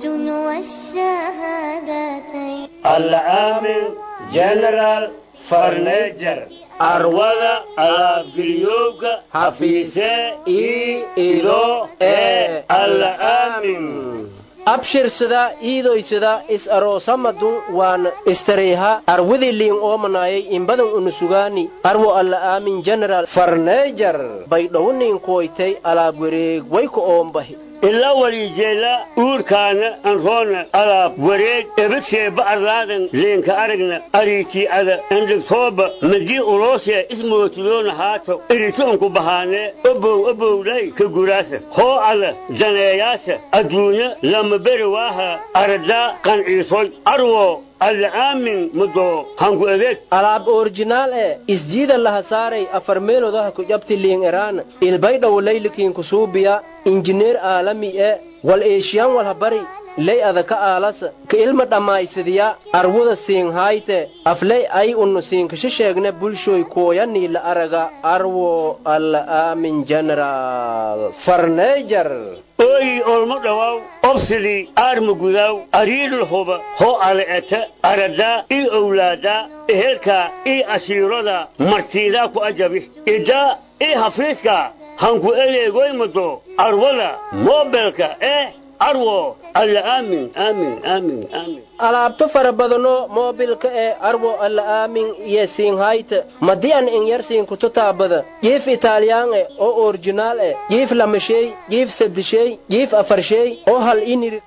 Speaker 11: والشهادتين
Speaker 7: العامل جنرال فرنيجر arwada alaabgeliyowga hafiise ii ido ee alla aamin
Speaker 12: abshirsada iidoysada is aroosamadun waan istareyha arwidiliin oomanayay imbadan unusugaani arwo alla aamin general farneejar baydhowniin kuwaytay alaab wareeg wayku oombahi
Speaker 7: ila walijeela uurkaana anroona alaab wareeg ebadseeba arlaadan leenka aragna ariitii'ada andhegtooba madii uloosee ismootiloona haato eritoonku bahaanee obow obowlay ka guraasa hoo ada daneeyaasa adduunya lama beri waaha aradaa qanciisoy arwo alla aamin mudoo hanku adeeg
Speaker 12: alaab orjinaal ee isjiida laha saaray afar meelodaha ku jabti liin eraan ilbaydhawo laylikiin kusuubiya injineer aalami ee wal eeshiyan walha bari ley ada ka aalas ka ilma dhammaysadiya arwuda siinhayte afley ay unnu siinkasha sheegne bulshoy kooyanii la araga arwo alla aamin general farneejar
Speaker 7: ooyi olmo dhawaaw obsidii aarma gudaaw ariidul huba hoo ale'eta aradaa ii owlaadaa ehelkaa ii asiirada martiidaa ku ajabi idaa ii hafiiskaa hanku eleegoymado arwada moobelka eh arwo alla aamin aamin aamin aamin
Speaker 12: alaabto fara badano moobilka ee arwo alla aamin iyo siinhayta madian in yar siinkuto taabada jiif italiyaan e oo orjinaal e jiif lamashey jiif saddishey jiif afarshey oo hal iniri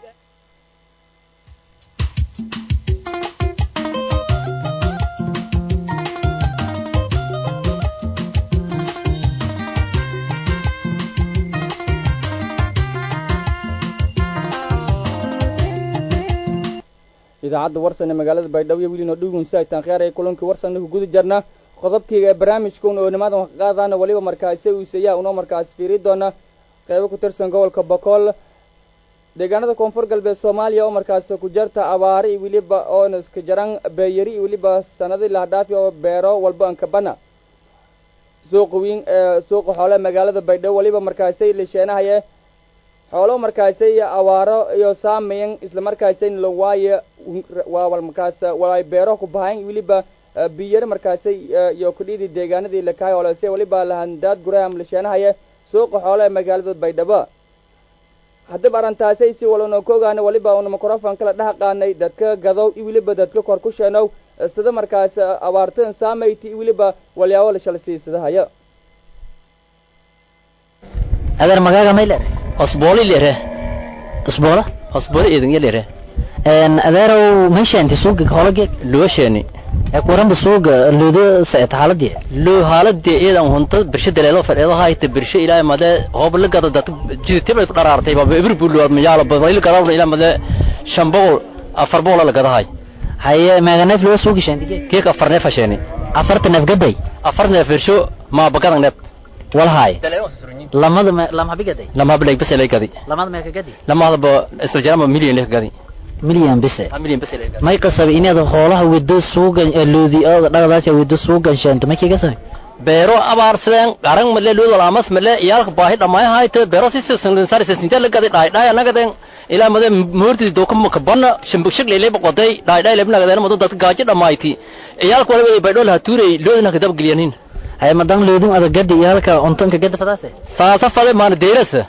Speaker 1: idaacadda warsan ee magaalada baydhabo iyo wilinoo dhugunsi ay taankhyaar ee kulankii warsanna ku guda jarna qodobkayga ee barnaamijka una oo nimaadan wax qaadaana weliba markaasi uuseeyaa unoo markaasi fiiri doona qeybo ku tirsan gobolka bokool deegaanada koonfur galbeed soomaaliya oo markaasi ku jarta abaari iyo weliba oona iska jaran beeyari iyo weliba sanadii lahdhaafi oo beero walba ankabana suuqa weyn ee suuqa xoole magaalada baydhabo weliba markaasi lisheenahaye xoolo markaasi awaaro iyo saamayan isla markaasi lawaaye waa markaas walay beero ku bahayn weliba biyare markaasi iyo kudhidi deegaanadii lakahay olese weliba lahandaad guraham lasheenahaye suuqa xoolo ee magaalada baydhabo haddaba arrintaasay si walano ka ogaana weliba una microfon kala dhex qaanay dadka gadow iyo weliba dadka kor ku sheenow sida markaas abaartan saamayti iyo weliba walyaabo la shalsiisadahayo
Speaker 13: adeer magaaga may leedahay
Speaker 14: osbooli lere
Speaker 13: usboola
Speaker 14: osbooli idin lere
Speaker 13: een adeerow meeshaanti suuga holageeg
Speaker 14: loosheni
Speaker 13: ee kuranba suuga luudo sa'et xaaladii
Speaker 14: loo haaladii iyadan hunta birsha daleelo fadheedo hayta birsha ilaa made hoob la gada dad jidtibay ku dharaartay baba ibir buu loo mayaalo babayl garawna ilaa made shan boqol afar boqol la gadahay
Speaker 13: haye meega neef loo suugi shaantige
Speaker 14: keek afar neef hasheni
Speaker 13: afarta neef gaday
Speaker 14: afar neef birsho ma bagadan neef
Speaker 13: walhaay lamada me lama bigaday
Speaker 14: lama bilag bas ilay gadi
Speaker 13: lamada meeka gadi
Speaker 14: lama ba isla jarama million leh gadi
Speaker 13: milyan bise
Speaker 14: million bas ilay gadi
Speaker 13: may qasabi inaad xoolaha wado suugan loodi oo dhaqadaas wado suugan shaanto may kiga sabi
Speaker 14: beero abaarsadeen garan male luud walaamas male iyaalka baahi dhammaay hayte beero si sisan sar sisinta la gadi dhaay dhaay anagadeen ilaa made moorti dooka maka banna shambuk shag leelay boqoday dhaay dhaay lebna gadeen mado dadka gaajo dhammayti iyaalka waliba baydhool ha tuuray loodina kadab geliyanin
Speaker 13: hay madan leedum ada gadi iyo halka untanka gada fadaase
Speaker 14: faasa fade maana deyrasa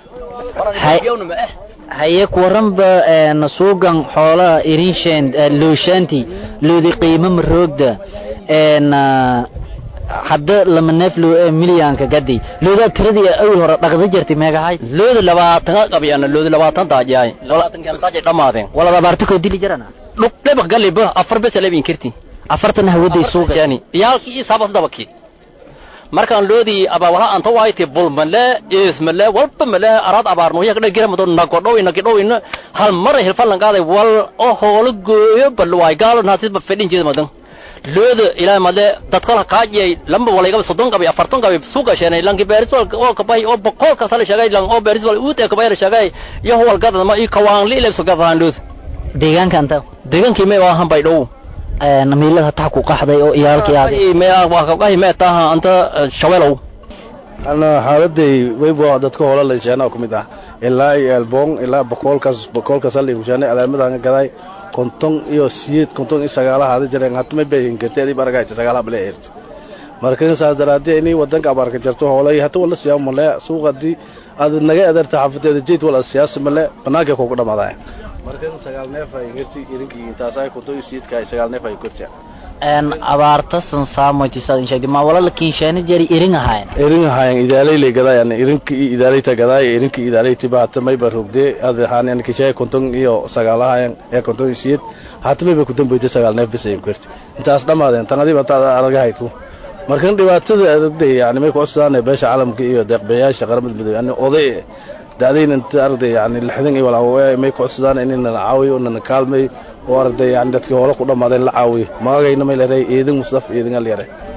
Speaker 13: haye kuwaranba een suugan xoolaha irinshen looshaanti loodi qiimo maroogda een hadda lama neef loo milyanka gadi looda tiradii awil hore dhaqda jirtay meegahay
Speaker 14: looda labaatan qabiyana looda labaatan daajay labaatan kan daajay dhamaadeen
Speaker 13: wala abaarta ko dili jarana
Speaker 14: dhub dheba galiba afar bes leebin kirti
Speaker 13: afartan hawaday suuga
Speaker 14: yani iyaalkii sabas dabaki markaan loodii abaawalaha anta waayte bulmale ismale walba male araad abaarno yak dhagira mado nagodhow nagidhow hal mar hilfalan qaaday wal oo hoolo gooyo bal waay gaalo naasisba fedhin jeeda madan looda ilaa male dadkala kaajiyay lamba walayga soddon qabay afartan qabay suuga sheenay lanki beeriswal oo kabay oo boqol ka sala shagay lang oo beeriswal uute kabay la shagay iyo howal gadad ma i kawaan li ilaa sugadaan lood
Speaker 13: deegaanka anta
Speaker 14: deegaankii may waa hanbay dhow
Speaker 13: miilada hataa ku qaxday oo iyaalkii
Speaker 14: aad mee taha anta shaweelow
Speaker 15: ana xaaladay wayba dadka hoola la sheena ku mid ah ilaa iyo elbong ilaa boqolkaas boqolkaas la sheena alaamadan gaday konton iyo siyeed konton iyo sagaalaha hada jireen hatma beeyin kartay baragaayta sagaalaha bale eerta markan saas daraadii inay wadanka abaarka jirto hoolay hata wala siyaam male suuqadii aad naga adarta xafadeeda jeed wala siyaasi male banaanka ku dhamaadaya markan sagaal neef ay girti irinkii intaas ay konton iyo siyeedka ay sagaal neef ay kurtiya
Speaker 13: een abaarta san saamoytisaad in sheegtay ma wala la kiinsheena jeri irin ahayn
Speaker 15: irin ahayn idaalay lay gadayaan irinkii idaalayta gaday irinkii idaalayta ba hata may barugde ad ahaan kishay konton iyo sagaalahayan ee konton iyo siyeed hata may ba ku dambeeyay sagaal neef bis ay kurti intaas dhamaadeen tan adiba taada aragahaytu markan dhibaatada aragday yani may ku cusubaan beesha caalamka iyo deeqbayaasha qaramada midoobay yani oday dacdayn inta aragday yani lixdan iyo walaa may ku cusubaan inayna caawiyo inayna kaalmay oo aragday yani dadkii hore ku dhammaadeen la caawiyo magagayna may leedahay eedin musdaf eedin al yare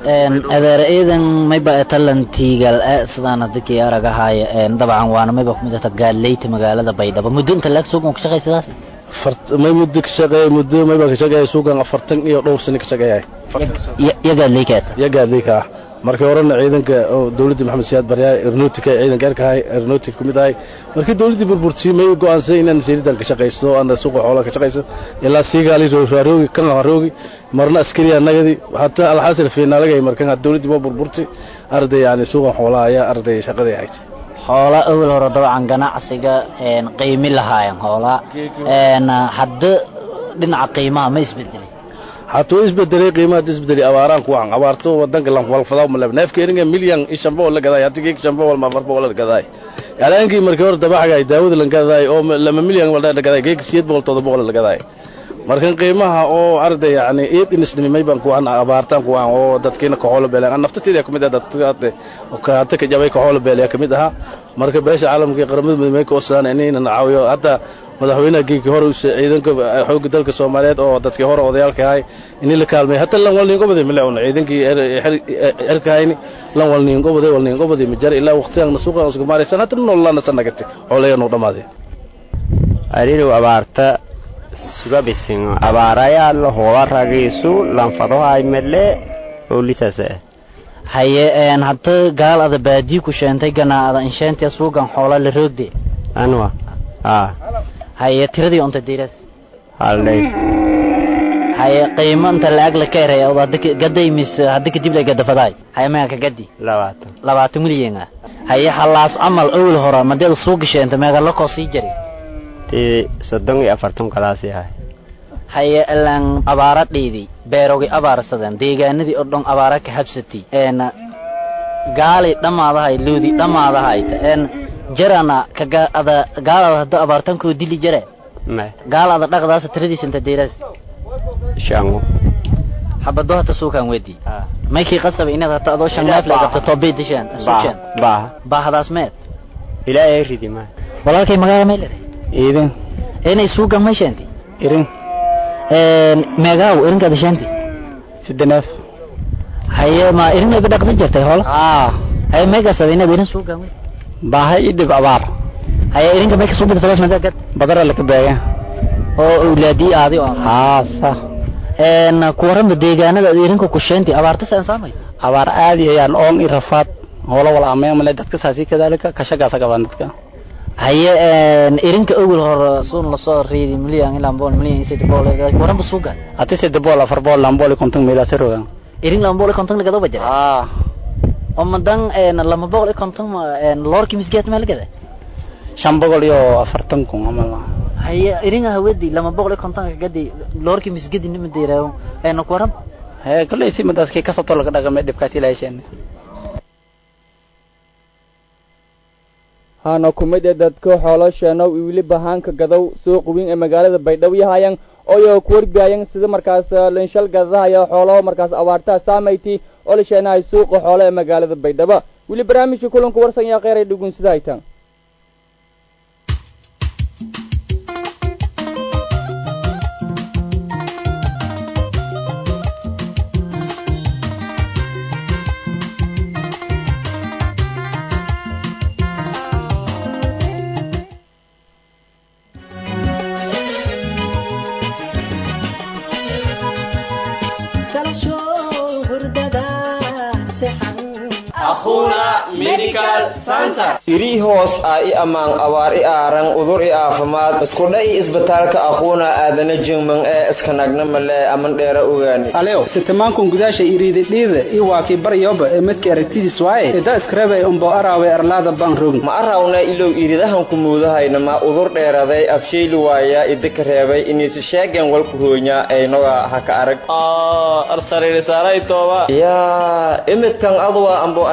Speaker 13: adeer ciidan mayba talantiigal sidaan hadikii aragahaya dabcan waana mayba kumid ta gaaleyta magaalada baydhabo muddo inta laag suugan ka shaqay sidaas
Speaker 15: may muddo ka shaqeey muddo mayba ka shaqeey suugan afartan iyo dhowr sano ka shaqeeyay
Speaker 13: ya gaaleykaata
Speaker 15: ya gaaleyka ah markii horena ciidanka oo dawladda maxamed siyaad baryaay aeronautica ciidanka erkahay aeronautic kumid ahay markii dawladdii burburtay may go'aansay inaan siiridan ka shaqaysto ana suuqa xoolaha ka shaqaysto ilaa siigaali rooroogi kan haroogi marna askari anagadi hataa alxasil fiinaalagay markan dawladdii ma burburtay arday yani suuqa xoolaha ayaa arday shaqadii ahayd
Speaker 13: xoola awal hore dabcan ganacsiga qiimi lahaayeen xoola hadda dhinaca qiimaha ma isbedelay
Speaker 15: hatuu isbedelay qiimaha isbedelay abaaraan kuwan abaarto wadanka lan walfadaa ma leeb neefka eringa milyan ishan boqol la gaday hadii geek shan boqol ma afar boqol la gaday yalaankii markii hore dabaxga ay daawada lan gaday oo lama milyan wala la gaday geek siyeed boqol todoba boqol la gaday markan qiimaha oo arday yani eed inisnimay baan kuwan abaartaan kuwan oo dadkiina ka xoolo beelaan naftateeda kamid ah dadka oo ka hata ka jabay ka xoolo beelaya kamid aha marka beesha caalamka qaramada midmay ka osaan inayna caawiyo hadda madaxweynaha geekii hore ciidanka xoogga dalka soomaaliyeed oo dadkii hore odayaalka ahay inii la kaalmay hata lan walniingobaday milewn ciidankii erkahayni lan walniingobaday walniingobaday majar ilaa waqtigan suuqan isku maaraysan hata nololana sanagate xoolayanuu dhammaaday
Speaker 16: arirow abaarta sugabisin abaarayaa la hoola ragiisu lanfadohay mele oolisase
Speaker 13: haye hadda gaal ada baadii ku sheentay ganaada insheentiya suugan xoola la roogde
Speaker 16: anwa aa
Speaker 13: haye tiradii unta diras
Speaker 16: haldhay
Speaker 13: haye qiimo inta lacag la ka eray oo hadda gaday mis hadda kadib la gadafadaay haye meeqa ka gadi
Speaker 16: labaatan
Speaker 13: labaatan milyan ah haye halaas amal awal hore madeeda suu gasheenta meeqa la koo sii jari
Speaker 16: tii soddon iyo afartan kalaasi ahay
Speaker 13: haye ilaan abaara dhiidi beerogi abaarsadeen deegaanadii oo dhan abaara ka habsatay een gaali dhammaadahay loodi dhammaadahayta een jarana kaga ada gaalada hadda abaartankoo dili jare
Speaker 16: me
Speaker 13: gaalada dhaqdaasa tiradiisa inta deeraas
Speaker 16: shango
Speaker 13: xabado hata suukaan wedi maykii qasaba inaad hata adoo shan neef la qabto toobay dishaan suuqeen
Speaker 16: baaha
Speaker 13: baahdaas meed
Speaker 16: ilaahay ridi ma
Speaker 13: walaalkay magaala may leedahay
Speaker 16: iidan
Speaker 13: inay suugan may sheentay
Speaker 16: irin
Speaker 13: meegaaw irinkaada sheentay
Speaker 16: sidde neef
Speaker 13: haye ma irin ayba dhaqdan jirtay hoola
Speaker 16: aa
Speaker 13: haye meegaasaba inaad irin suugan wey
Speaker 16: baaha ii dhib abaar
Speaker 13: haye irinka mayka suugada fadaas madaa gad
Speaker 16: badara laka beega
Speaker 13: oo awlaadii aadi oo
Speaker 16: haasa
Speaker 13: een kuwaranba deegaanada aad irinka ku sheentay abaarta saan saamay
Speaker 16: abaar aadi ayaan oon i rafaad hoola wala ameen male dadka saasi kadaalika kashagaasa qabaan dadka
Speaker 13: haye irinka ogol hore suun lasoo riidi milyan ilaa bool milyan iyo saddex bool waranba suuga
Speaker 16: ati saddex bool afar bool lama bool iyo konton meelaasa rogaan
Speaker 13: irin lama bool iyo konton lagada bajara
Speaker 16: aa
Speaker 13: oo madan lama bool iyo konton loorki misgeet meel gada
Speaker 16: shan boqol iyo afartan kun amal
Speaker 13: haye irin hawadi lama boqol iyo konton gadi loorki misgedi nima deeraawo een ku waran
Speaker 16: hee kalley si madaskii kasabto laga dhaqamay dhibkaasi ilaahaysheen
Speaker 1: haana kumid ee dadka xoolosheenow iyo weliba haanka gadow suuq weyn ee magaalada baydhabo yahayan oo ku warbiyayan sida markaas linshal gadadahaya xoolaho markaas abaartaha saamayti oo la sheenahay suuqa xoolo ee magaalada baydhabo weli barnaamijka kulanka warsan yaa kheyray dhugun sida haytaan
Speaker 5: irii hoos ah i ammaan abaar i aaran udur i aafimaad iskudha i isbitaalka aquuna aadana jingman ee iskanagna male aman dheera ogaani
Speaker 17: alew sitamankun gudaasha iriididhiida i waakii baryoba ee midka aragtidiis waaye ida iskarabay umbo araawe arlaada baan rogn
Speaker 5: ma arawna ilow iridahan ku muudahayna ma udur dheeraday afshayli waaya idika reebay iniisi sheegen walku hoonya aynoga haka arag yaa imidkan adwa ambo ani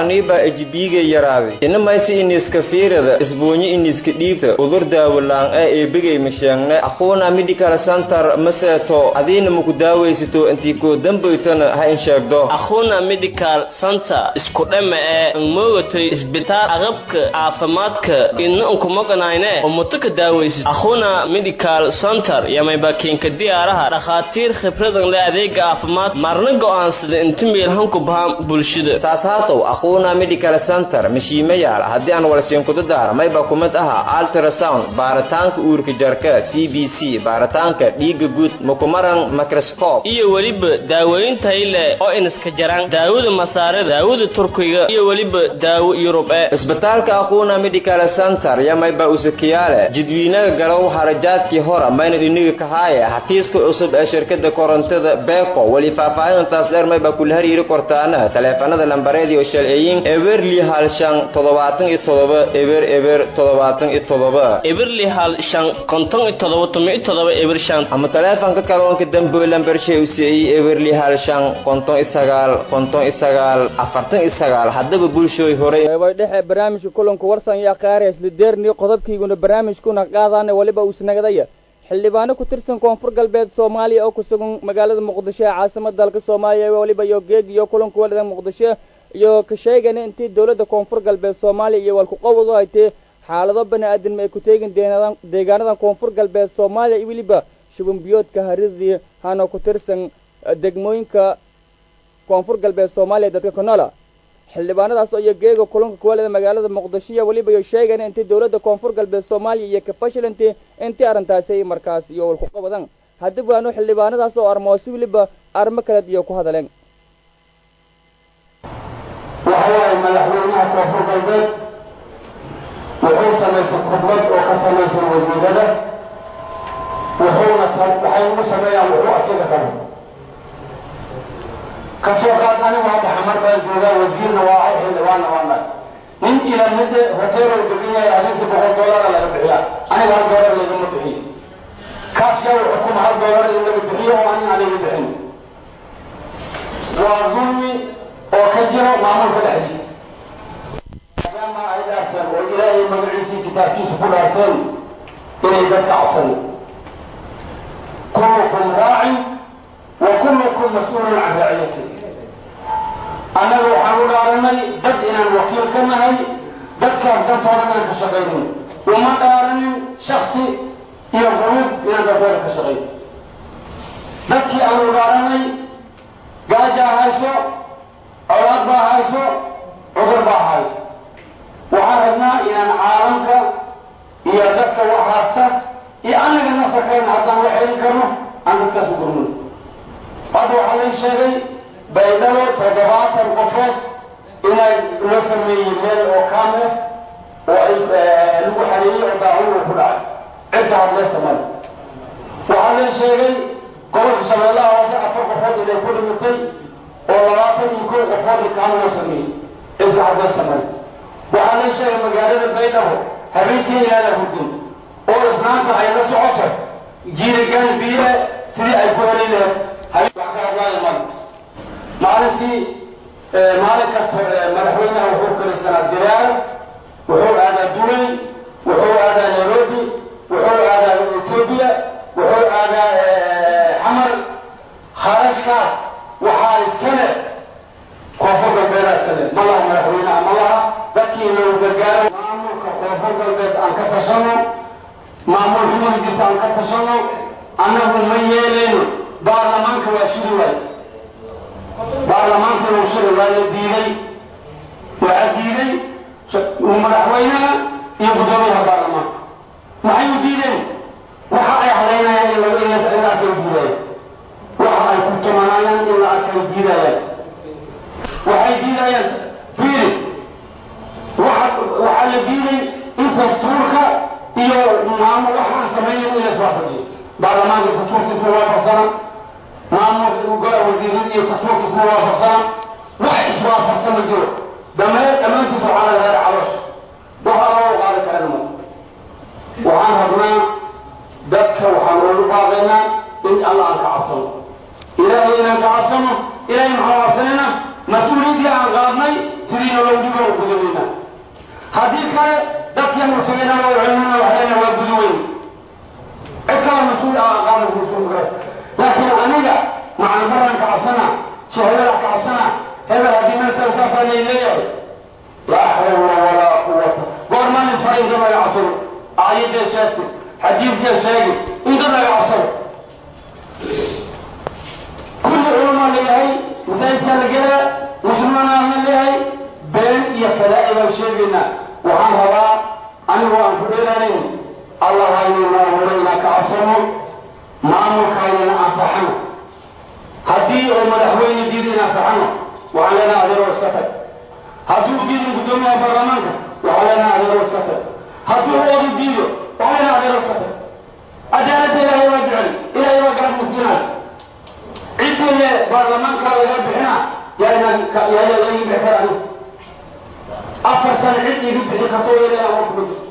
Speaker 18: oniba ejibiiga yaraaday inamaysi iniska fiirada isbuunyo iniska dhiibta udur daawalaan ee eebigay masheegne aquuna medical center maseeto adiina maku daawaysato intii koo dambaytana ha in sheegdo
Speaker 19: akhuna medical center isku dhama ee an moogatay isbitaal aqabka caafimaadka idna unkumoganayne oo muto ka daawaysid akhuna medical center yamayba kiinka diyaaraha dhakhaatiir khibradan le adeega caafimaad marna go'aansada inta meelhanku bahaan bulshada
Speaker 18: saas haatow aquuna medical center mashiima yaala haddii aan walsiinkuda daara mayba kumid aha ultrasound baaritaanka uurka jarka c b c baaritaanka dhiiga guud makumaran microscope
Speaker 19: iyo weliba daaweyn tayle oo iniska jaraan daawada masaarada daawada turkiga iyo weliba daawo yurub ee
Speaker 18: isbitaalka aquuna medical center yamayba usakiyaale jidwiinaga galow harajaadkii hora mayna dhiniga kahaaya hatiiska cusub ee shirkada korontada beko weli faahfaahintaas dheer mayba kula hariiri kortaana taleefanada lambareed iyo shalceeyin eberli hal shan toddobaatan iyo toddoba eber eber toddobaatan iyo toddoba
Speaker 19: eberli hal shan konton iyo toddoba tomi iyo toddoba eber shan
Speaker 18: ama taleefanka kaloonka damboy lambarshay u siiyey eberli hal shan konton iyo sagaal konton iyo sagaal afartan iyo sagaal haddaba bulshooy horay
Speaker 1: qeybay dhexe barnaamijka kulanku warsan iyo akhaariya islideerni qodobkiiguna barnaamijkuna qaadaana weliba uusnagadaya xildhibaano ku tirsan koonfur galbeed soomaaliya oo ku sugan magaalada muqdisho ee caasimada dalka soomaaliya weliba iyo geeg iyo kulanku walida muqdisho iyo ka sheegana intii dowladda koonfur galbeed soomaaliya iyo walkuqabad u haytee xaalado bani aadamma ay ku teegin deegaanadan koonfur galbeed soomaaliya iyo weliba shubanbiyoodka haridii hana ku tirsan degmooyinka koonfur galbeed soomaaliya dadka ku noola xildhibaanadaas iyo geega kulanka kuwalida magaalada muqdisho iyo weliba iyo sheegana intii dowladda koonfur galbeed soomaaliya iyo ka fashilantii intii arrintaasi ay markaas iyo walkuqabadan haddib waanu xildhibaanadaas oo armoosi weliba arrimo kaleed iyo ku hadaleen
Speaker 20: waxa waaye madaxweynaha koonfur galbeed wuxuu samaystay khudbad oo ka samaysan wasiirada wuxuuna waxay ugu sameeyaan wuxuu asiga qabo kasoo qaad anigu hadda xamar baan joogaa wasiirna waa ahay xildhibaanna waa nahay nin ilamide hoteelow degan yahay asigtii boqol doolara laga bixiyaa aniga hal doolar lagama bixiyo kaas yaa wuxuu kuma hal doolar in laga bixiyo oo ani aan laga bixin waa dulmi oo ka jiro maamulka dhexdiisa maadaama ay dhaarteen oo ilaahay magaciisii kitaabkiisa ku dhaarteen inay dadka codsanin kullukum raacin wa kullukum mas-uulun can raaciyati annaga waxaan u dhaaranay dad inaan wakiil ka nahay dadkaas dantooda inaan ka shaqaynin uma dhaaranin shaksi iyo quruub inaan dantooda ka shaqayn dadkii aan u dhaaranay gaajaa hayso colaad baa hayso cudur baa hay waxaan rabnaa inaan caalamka iyo dadka wax haasta iyo annaga nafarkayna haddaan wax helin karno aan dadkaas u gurmano hadda waxaa lay sheegay baydhabo toddobaatan qofood inay loo sameeyey meel oo kaam ah oo ay lagu xareeyey oo daacun uu ku dhacay cidda hadlaysa male waxaa lay sheegay gobolka shabeellaha hoose afar qofood inay ku dhimitay oo labaatan iyo kow qofood kaam loo sameeyey cidda hadlaysa male waxaa lay sheegay magaalada baydhabo habeenkii inaana hurdin oo islaanta ay la socoto jiirigan biye sidii ay ku heli lahayd habeen wax ka hadlaayo male maalintii maalin kasta madaxweynaha wuxuu kalisanaa dilaal wuxuu aadaa dubay wuxuu aadaa nairobi wuxuu aadaa etoobiya wuxuu aadaa xamar kharashkaas waxaa iskale koonfur galbeedaa iskale ma laha madaxweynaha ma laha dadkii loo gargaaro maamulka koonfur galbeed aan ka tashano maamul xumada jirta aan ka tashano annagu ma yeelayno baarlamaanka waa shiri waay baarlamaanka inuu shiri waa la diiday waxaa diiday madaxweynaha iyo guddoomiyaha baarlamaanka maxay u diideen waxa ay halaynayaan in laga in la arkay diidayaan waxa ay ku tumanayaan in la arkay diidayaan waxay diidayaan fiiri waxa waxaa la diiday in dastuurka iyo maamul waxaan samaynayn in la iswaafajiyo baarlamaanka dastuurkiisna waafaqsana maamulka wasiirada iyo dastuurka isna waafaqsana wax iswaafaqsan ma jiro dhammaan dhammaantiis waxaa laga hela caloosha waxaa loo qaadi karana ma waxaan rabnaa dadka waxaan ugu baaqaynaa in alla aan ka cabsano ilaahay inaan ka cabsano ilaahay maxaan cabsanayna mas-uuliyaddii aan qaadnay sidiina loogu shacbigeena waa celmana waxayna waa gudi weyn cid kala mas-uul ah aqaanas mas-uul kale laakiin aniga macalbaran ka cabsana shahadada ka cabsana hebel haddii meeltan saasaa lay leeyahay laa xawla walaa quwata goormaan isfara inta laga cabsado aayadee sheegtay xadiidkee sheegay inta laga cabsado kulli culamaa leeyahay masaajidkaa la gelaa muslimiinaa la leeyahay been iyo kalaa'i baan sheegaynaa waxaan rabaa anigoo aan ku dheeraanayn allah haynana abuuray inaan ka cabsano maamulkaynana ansaxano haddii uu madaxweyne diido in ansaxano waxaan leenahay adeeroo iska tag hadduu diidin guddoomiyaha baarlamaanka waxaan leenahay adeeroo iska tag hadduu odu diido waxaan leenahay adeeroo iska tag cadaaladda ilaahay waa jecel ilaahay waa garab musiinaya ciddii le baarlamaanka laga bixina yaa inaan yaa laga bixi kara aniga afar sano cid iga bixi karto ilaahay aan ku jirto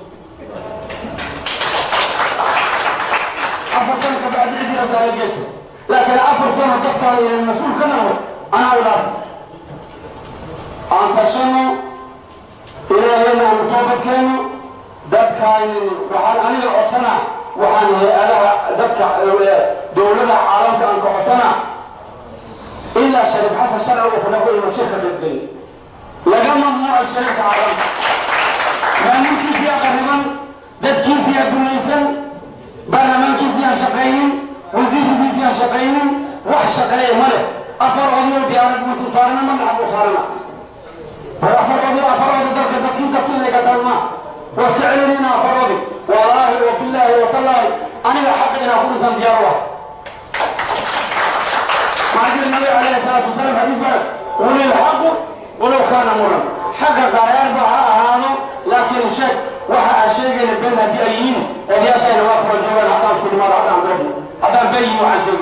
Speaker 20: afar sano ka bacdi cid ila taala geeso laakiin afar sano dadkaada inaan mas-uul ka noqdo anaa u dhaartay aan tashano ilaahayna aanu toobadkeeno dadkaaynin waxaan aniga codsanaa waxaan hay-adaha dadka dowlada caalamka aan ka codsanaa ilaa shariif xasan sharci uu ku dhaqo inuu shirka qaybgeliyo laga mamnuuco shariifka caalamka maalinkiisii aqariban dadkiisii adduunyaysan baarlamaankiisii aan shaqaynin wasiirkiisii aan shaqaynin wax shaqeeya ma leh afar odio diyaarad mutu saarana madaxa buu saarana war afar odio afar odio dalka dadkii dadkii laga talma waska celinina afar odi wallaahi wa billaahi wa tallaahi aniga xaqa inaa ku dhintaan diyaar u ah معجل النبي عليه الصلاة والسلام حديث بلد ولي الحق ولو كان مرا حق قرار بها هذا لكن الشك وحا الشيء اللي بينها دي أيين اللي أشياء نواقف الجوال حتى كل مرة حتى عن قربنا حتى نبين وعن شيء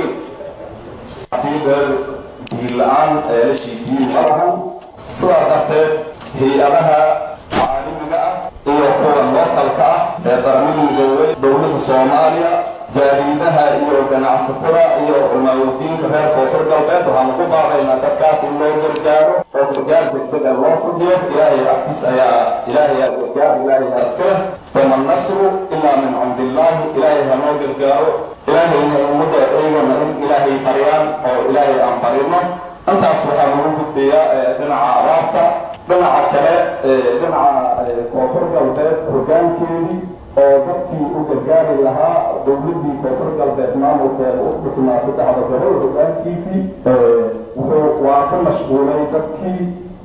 Speaker 21: siiber diin-la-aan ee la shiidiyey malahan sidaa darteed hay-adaha caalamiga ah iyo kuwa lookalka ah ee qaramada midoobay dowladda soomaaliya jaariidaha iyo ganacsatada iyo culmaawadiinka reer koonfur galbeed waxaan ugu baaqaynaa dadkaas in loo gargaaro oo gargaar degdega loo fudiyo ilaahay agtiis ayaa ilaahay aa gargaar ilaahay aa iska leh wama nasru ilaa min cindi illaahi ilaahay ha noo gargaaro ilaahayna ummadda eegana in ilaahay baryaan oo ilaahay aan barino intaas waxaa lagu gudbayaa dhinaca abaarta dhinaca kale dhinaca koonfur galbeed hogaankeedii oo dadkii u gargaari lahaa dowladdii koonfur galbeed maamulkeeda u dhisnaa saddexda gobol hogaankiisii wuxuu waa ka mashquulay dadkii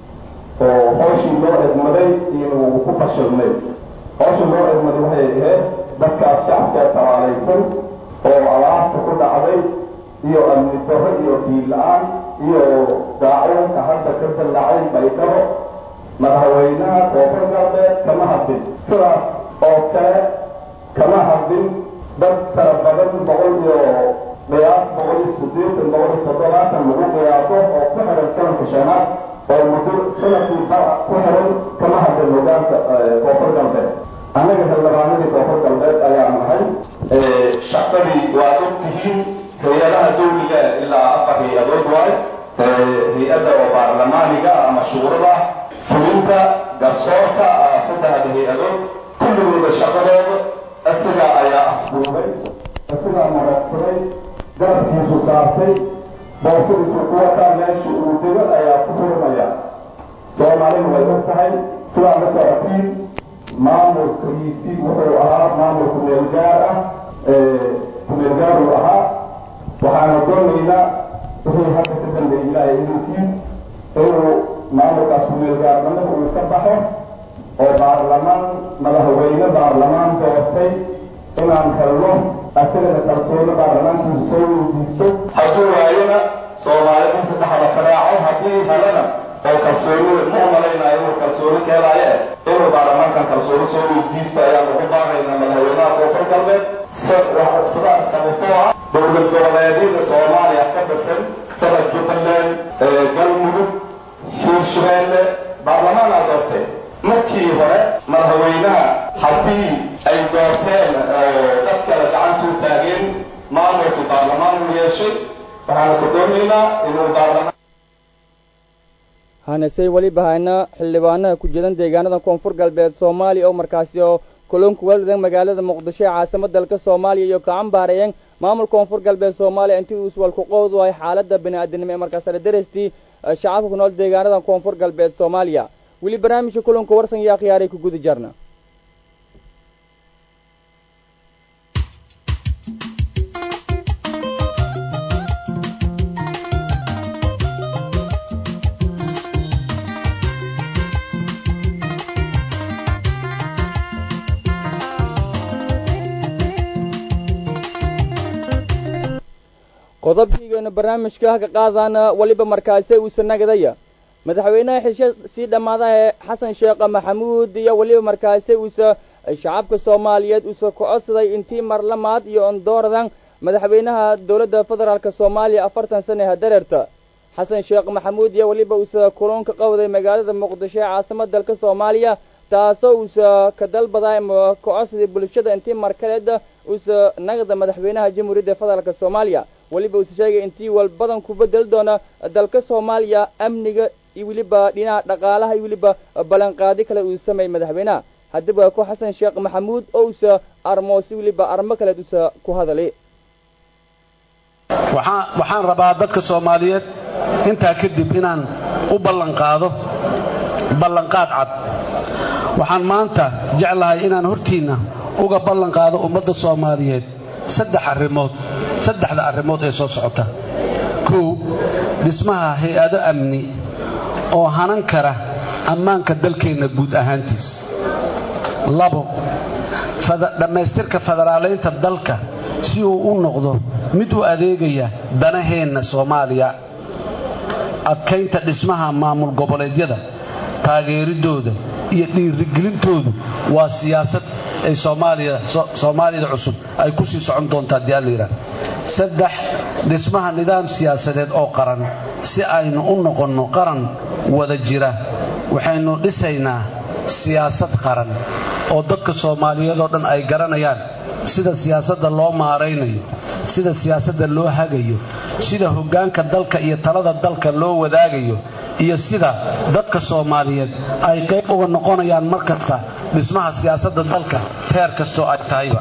Speaker 21: oo hooshii loo egmaday inuu ku fashilmay hooshii loo egmaday waxay ahayd dadkaas shacabkee talaalaysan oo abaarta ku dhacday iyo amni darro iyo diin la-aan iyo daacuunka hadda ka dallacay baydhabo madaxweynaha koonfur galbeed kama hadlin sidaas oo kale kama hadlin dad tara badan boqol iyo qiyaas boqol iyo siddeetan boqol iyo toddobaatan lagu qiyaaso oo ku xiran kalanka shanaad oo muddo sanadkii bara ku xiran kama hadlin hogaanka koonfur galbeed annaga xildhibaanadii koonfur galbeed ayaa nahay shaqadii waa og tihiin hay-adaha dawliga ilaa afar hay-adood waayo hay-adda oo baarlamaaniga ama shuurada fulinta garsoorka saddexda hay-adood kulligooda shaqadooda isaga ayaa afduubay isagaa maragsaday garabkiisu saartay boosadiisu ku wataa meeshii uu dego ayaa ku furmaya soomaalina way og tahay sidaa la socotiin maamulkiisii wuxuu ahaa maamul kumeel gaar ah kumeel gaar uu ahaa waxaana doonaynaa wixii hadda ka dambeeyey ilaahay idinkiis inuu maamulkaas kumeel gaarnimada uu ka baxo oo baarlamaan madaxweyne baarlamaan doortay inaan helno asagana kalsooni baarlamaankiisa soo weydiisto hadduu waayona soomaalidii saddexda ka raaco haddii helana oo kalsoonida ma umalaynaayo inuu kalsooni ka helaayo eh inuu baarlamaankan kalsooni soo weydiisto ayaan ugu baaqaynaa madaxweynaha koonfur galbeed sida sababtoo ah dowlad goboleedyada soomaaliya ka dhisan sida jubbaland galmudug hiirshabeelle baarlamaanaa doortay markii hore madaxweynaha haddii ay doorteen dad kale gacantuu taageen maamulkii baarlamaan uu yeeshay waxaanu ka doonaynaa inuu baarlamaan
Speaker 1: hanesey weliba hayna xildhibaanaha ku jiran deegaanada koonfur galbeed soomaaliya oo markaasi oo kulunka waaldan magaalada muqdisho ee caasimada dalka soomaaliya iyo gacan baarayeen maamul koonfur galbeed soomaaliya intii uu iswalku qowd wahay xaaladda bini'aadanimo ee markaasna darestii shacabka ku nool deegaanada koonfur galbeed soomaaliya weli barnaamijka kulanka warsan iyo akhyaaray ku guda jarna qodobkiigeena barnaamijka ka qaadana weliba markaasi uusa nagadaya madaxweynaha xisho sii dhammaada ee xasan sheekh maxamuud iyo weliba markaasi uusa shacabka soomaaliyeed uusa ku codsaday intii marlamaad iyo ondooradan madaxweynaha dowladda federaalk soomaaliya afartan sane hadareerta xasan sheekh maxamuud iyo weliba uusa kulunka qowday magaalada muqdisho ee caasimada dalka soomaaliya taasoo uusa ka dalbaday ama ka codsaday bulshada intii markaleeda uusa nagda madaxweynaha jamhuuriyadda federaalk soomaaliya weliba uusa sheegay intii walbadan ku bedeli doona dalka soomaaliya amniga iyo weliba dhinaca dhaqaalaha iyo weliba ballanqaadi kale uu sameeyey madaxweynaha haddiba ku xasan sheekh maxamuud oo uusa armoosi weliba armo kaleed uusa ku hadalay
Speaker 2: waxaan rabaa dadka soomaaliyeed intaa kadib inaan u ballanqaado ballanqaad cad waxaan maanta jeclahay inaan hortiinna uga ballanqaado ummadda soomaaliyeed saddex arrimood saddexda arrimood ee soo socota kow dhismaha hay-ado amni oo hanan kara ammaanka dalkeenna guud ahaantiis labo dhammaystirka federaalaynta dalka si uu u noqdo mid u adeegaya danaheenna soomaaliya adkaynta dhismaha maamul goboleedyada taageeridooda iyo dhiirigelintoodu waa siyaasad ay soomaaliyada cusub ay ku sii socon doontaa haddii alla yidhaah saddex dhismaha nidaam siyaasadeed oo qaran si aynu u noqonno qaran wada jira waxaynu dhisaynaa siyaasad qaran oo dadka soomaaliyeed oo dhan ay garanayaan sida siyaasadda loo maaraynayo sida siyaasadda loo hagayo sida hoggaanka dalka iyo talada dalka loo wadaagayo iyo sida dadka soomaaliyeed ay qayb uga noqonayaan mar kasta dhismaha siyaasadda dalka heer kastoo ay tahayba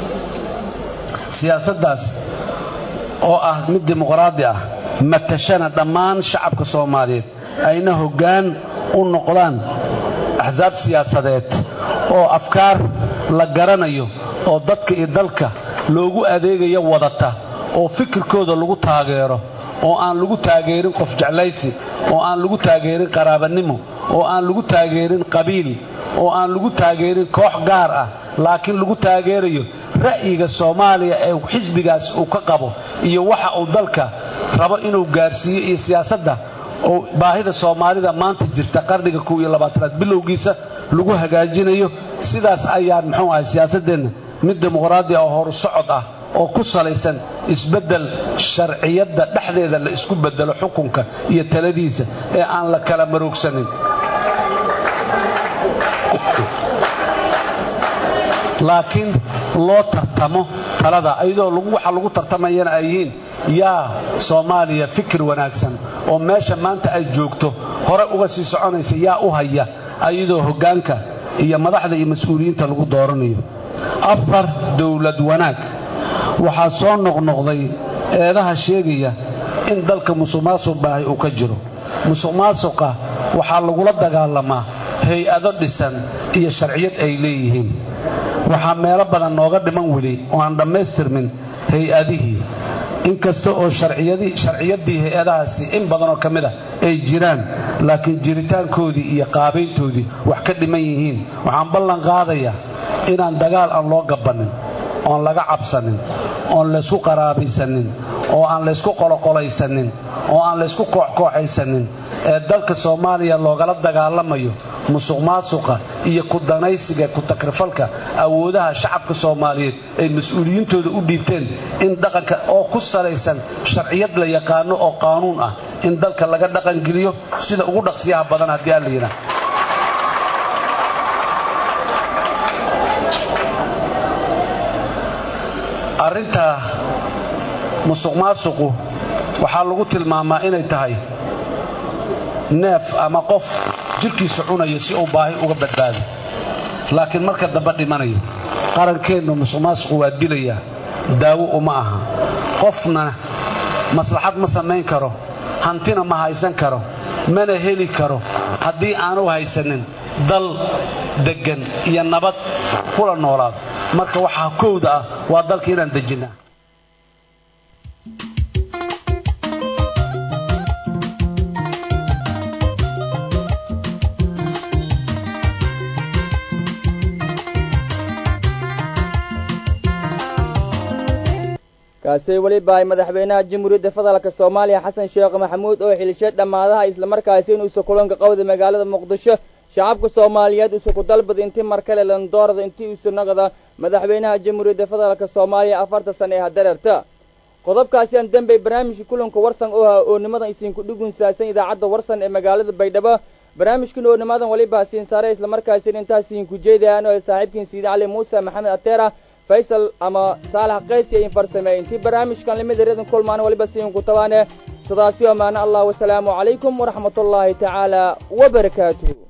Speaker 2: siyaasaddaas oo ah mid dimuqraadi ah matashana dhammaan shacabka soomaaliyeed ayna hoggaan u noqdaan axsaab siyaasadeed oo afkaar la garanayo oo dadka iyo dalka loogu adeegayo wadata oo fikirkooda lagu taageero oo aan lagu taageerin qof jeclaysi oo aan lagu taageerin qaraabanimo oo aan lagu taageerin qabiil oo aan lagu taageerin koox gaar ah laakiin lagu taageerayo ra'yiga soomaaliya ee xisbigaas uu ka qabo iyo waxa uu dalka rabo inuu gaarsiiyo iyo siyaasadda oo baahida soomaalida maanta jirta qarniga kow iyo labaatanaad bilowgiisa lagu hagaajinayo sidaas ayaan muxuu ahay siyaasaddeenna mid dimuqraadi ah oo horu socod ah oo ku salaysan isbeddel sharciyadda dhexdeeda la isku beddelo xukunka iyo taladiisa ee aan la kala maroogsanin laakiin loo tartamo talada ayadoo waxa lagu tartamayana ay yihiin yaa soomaaliya fikir wanaagsan oo meesha maanta ay joogto hore uga sii soconaysa yaa u haya ayadoo hoggaanka iyo madaxda iyo mas-uuliyiinta lagu dooranayo afar dowlad wanaag waxaa soo noqnoqday eedaha sheegaya in dalka musuqmaasuq baahi uu ka jiro musuqmaasuqa waxaa lagula dagaalamaa hay-ado dhisan iyo sharciyad ay leeyihiin waxaa meelo badan nooga dhiman weli oo aan dhammaystirmin hay-adihii inkasta oo sharciyaddii hay-adahaasi in badanoo ka mid a ay jiraan laakiin jiritaankoodii iyo qaabayntoodii wax ka dhiman yihiin waxaan ballan qaadayaa inaan dagaal aan loo gabannin oon laga cabsanin oon laysku qaraabaysanin oo aan laysku qoloqolaysanin oo aan laysku kooxkooxaysanin ee dalka soomaaliya loogala dagaalamayo musuq maasuqa iyo ku danaysiga ku takrifalka awoodaha shacabka soomaaliyeed ay mas-uuliyiintooda u dhiibteen in dhaqanka oo ku salaysan sharciyad la yaqaano oo qaanuun ah in dalka laga dhaqangeliyo sida ugu dhaqsiyaha badan haddii aan la yidhaah arrinta musuq maasuqu waxaa lagu tilmaamaa inay tahay neef ama qof jirkiisa cunaya si uu baahi uga badbaado laakiin marka dambe dhimanayo qarankeennu musuq maasuqu waa dilayaa daawo uma aha qofna maslaxad ma samayn karo hantina ma haysan karo mana heli karo haddii aanu haysanin dal deggan iyo nabad kula noolaado marka waxaa kowda ah waa dalka inaan dejinnaa
Speaker 1: kaasi weliba ay madaxweynaha jamhuuriyadda federaalka soomaaliya xasan sheekh maxamuud oo xilishay dhammaadaha islamarkaasi inuusa kulanka qowda magaalada muqdisho shacabka soomaaliyeed usa ku dalbada intii mar kale landoorada intii usa nagada madaxweynaha jamhuuriyadda federaalka soomaaliya afarta sane ee hadereerta qodobkaasi aan dembey barnaamijka kulanka warsan oo ah oonimada isinku dhugunsaadsan idaacadda warsan ee magaalada baydhabo barnaamijkan oonimadan weliba siin saare islamarkaasina intaas idinku jeedayaan oo saaxiibkiin siidi cali muuse maxamed ateera faysal ama saalax qaysi ayin farsameey intii barnaamijkan limid reedan kulmaan waliba siinku tabaane sidaasi oo maana allah wasalaamu calaykum waraxmatullaahi tacaala wabarakaatuh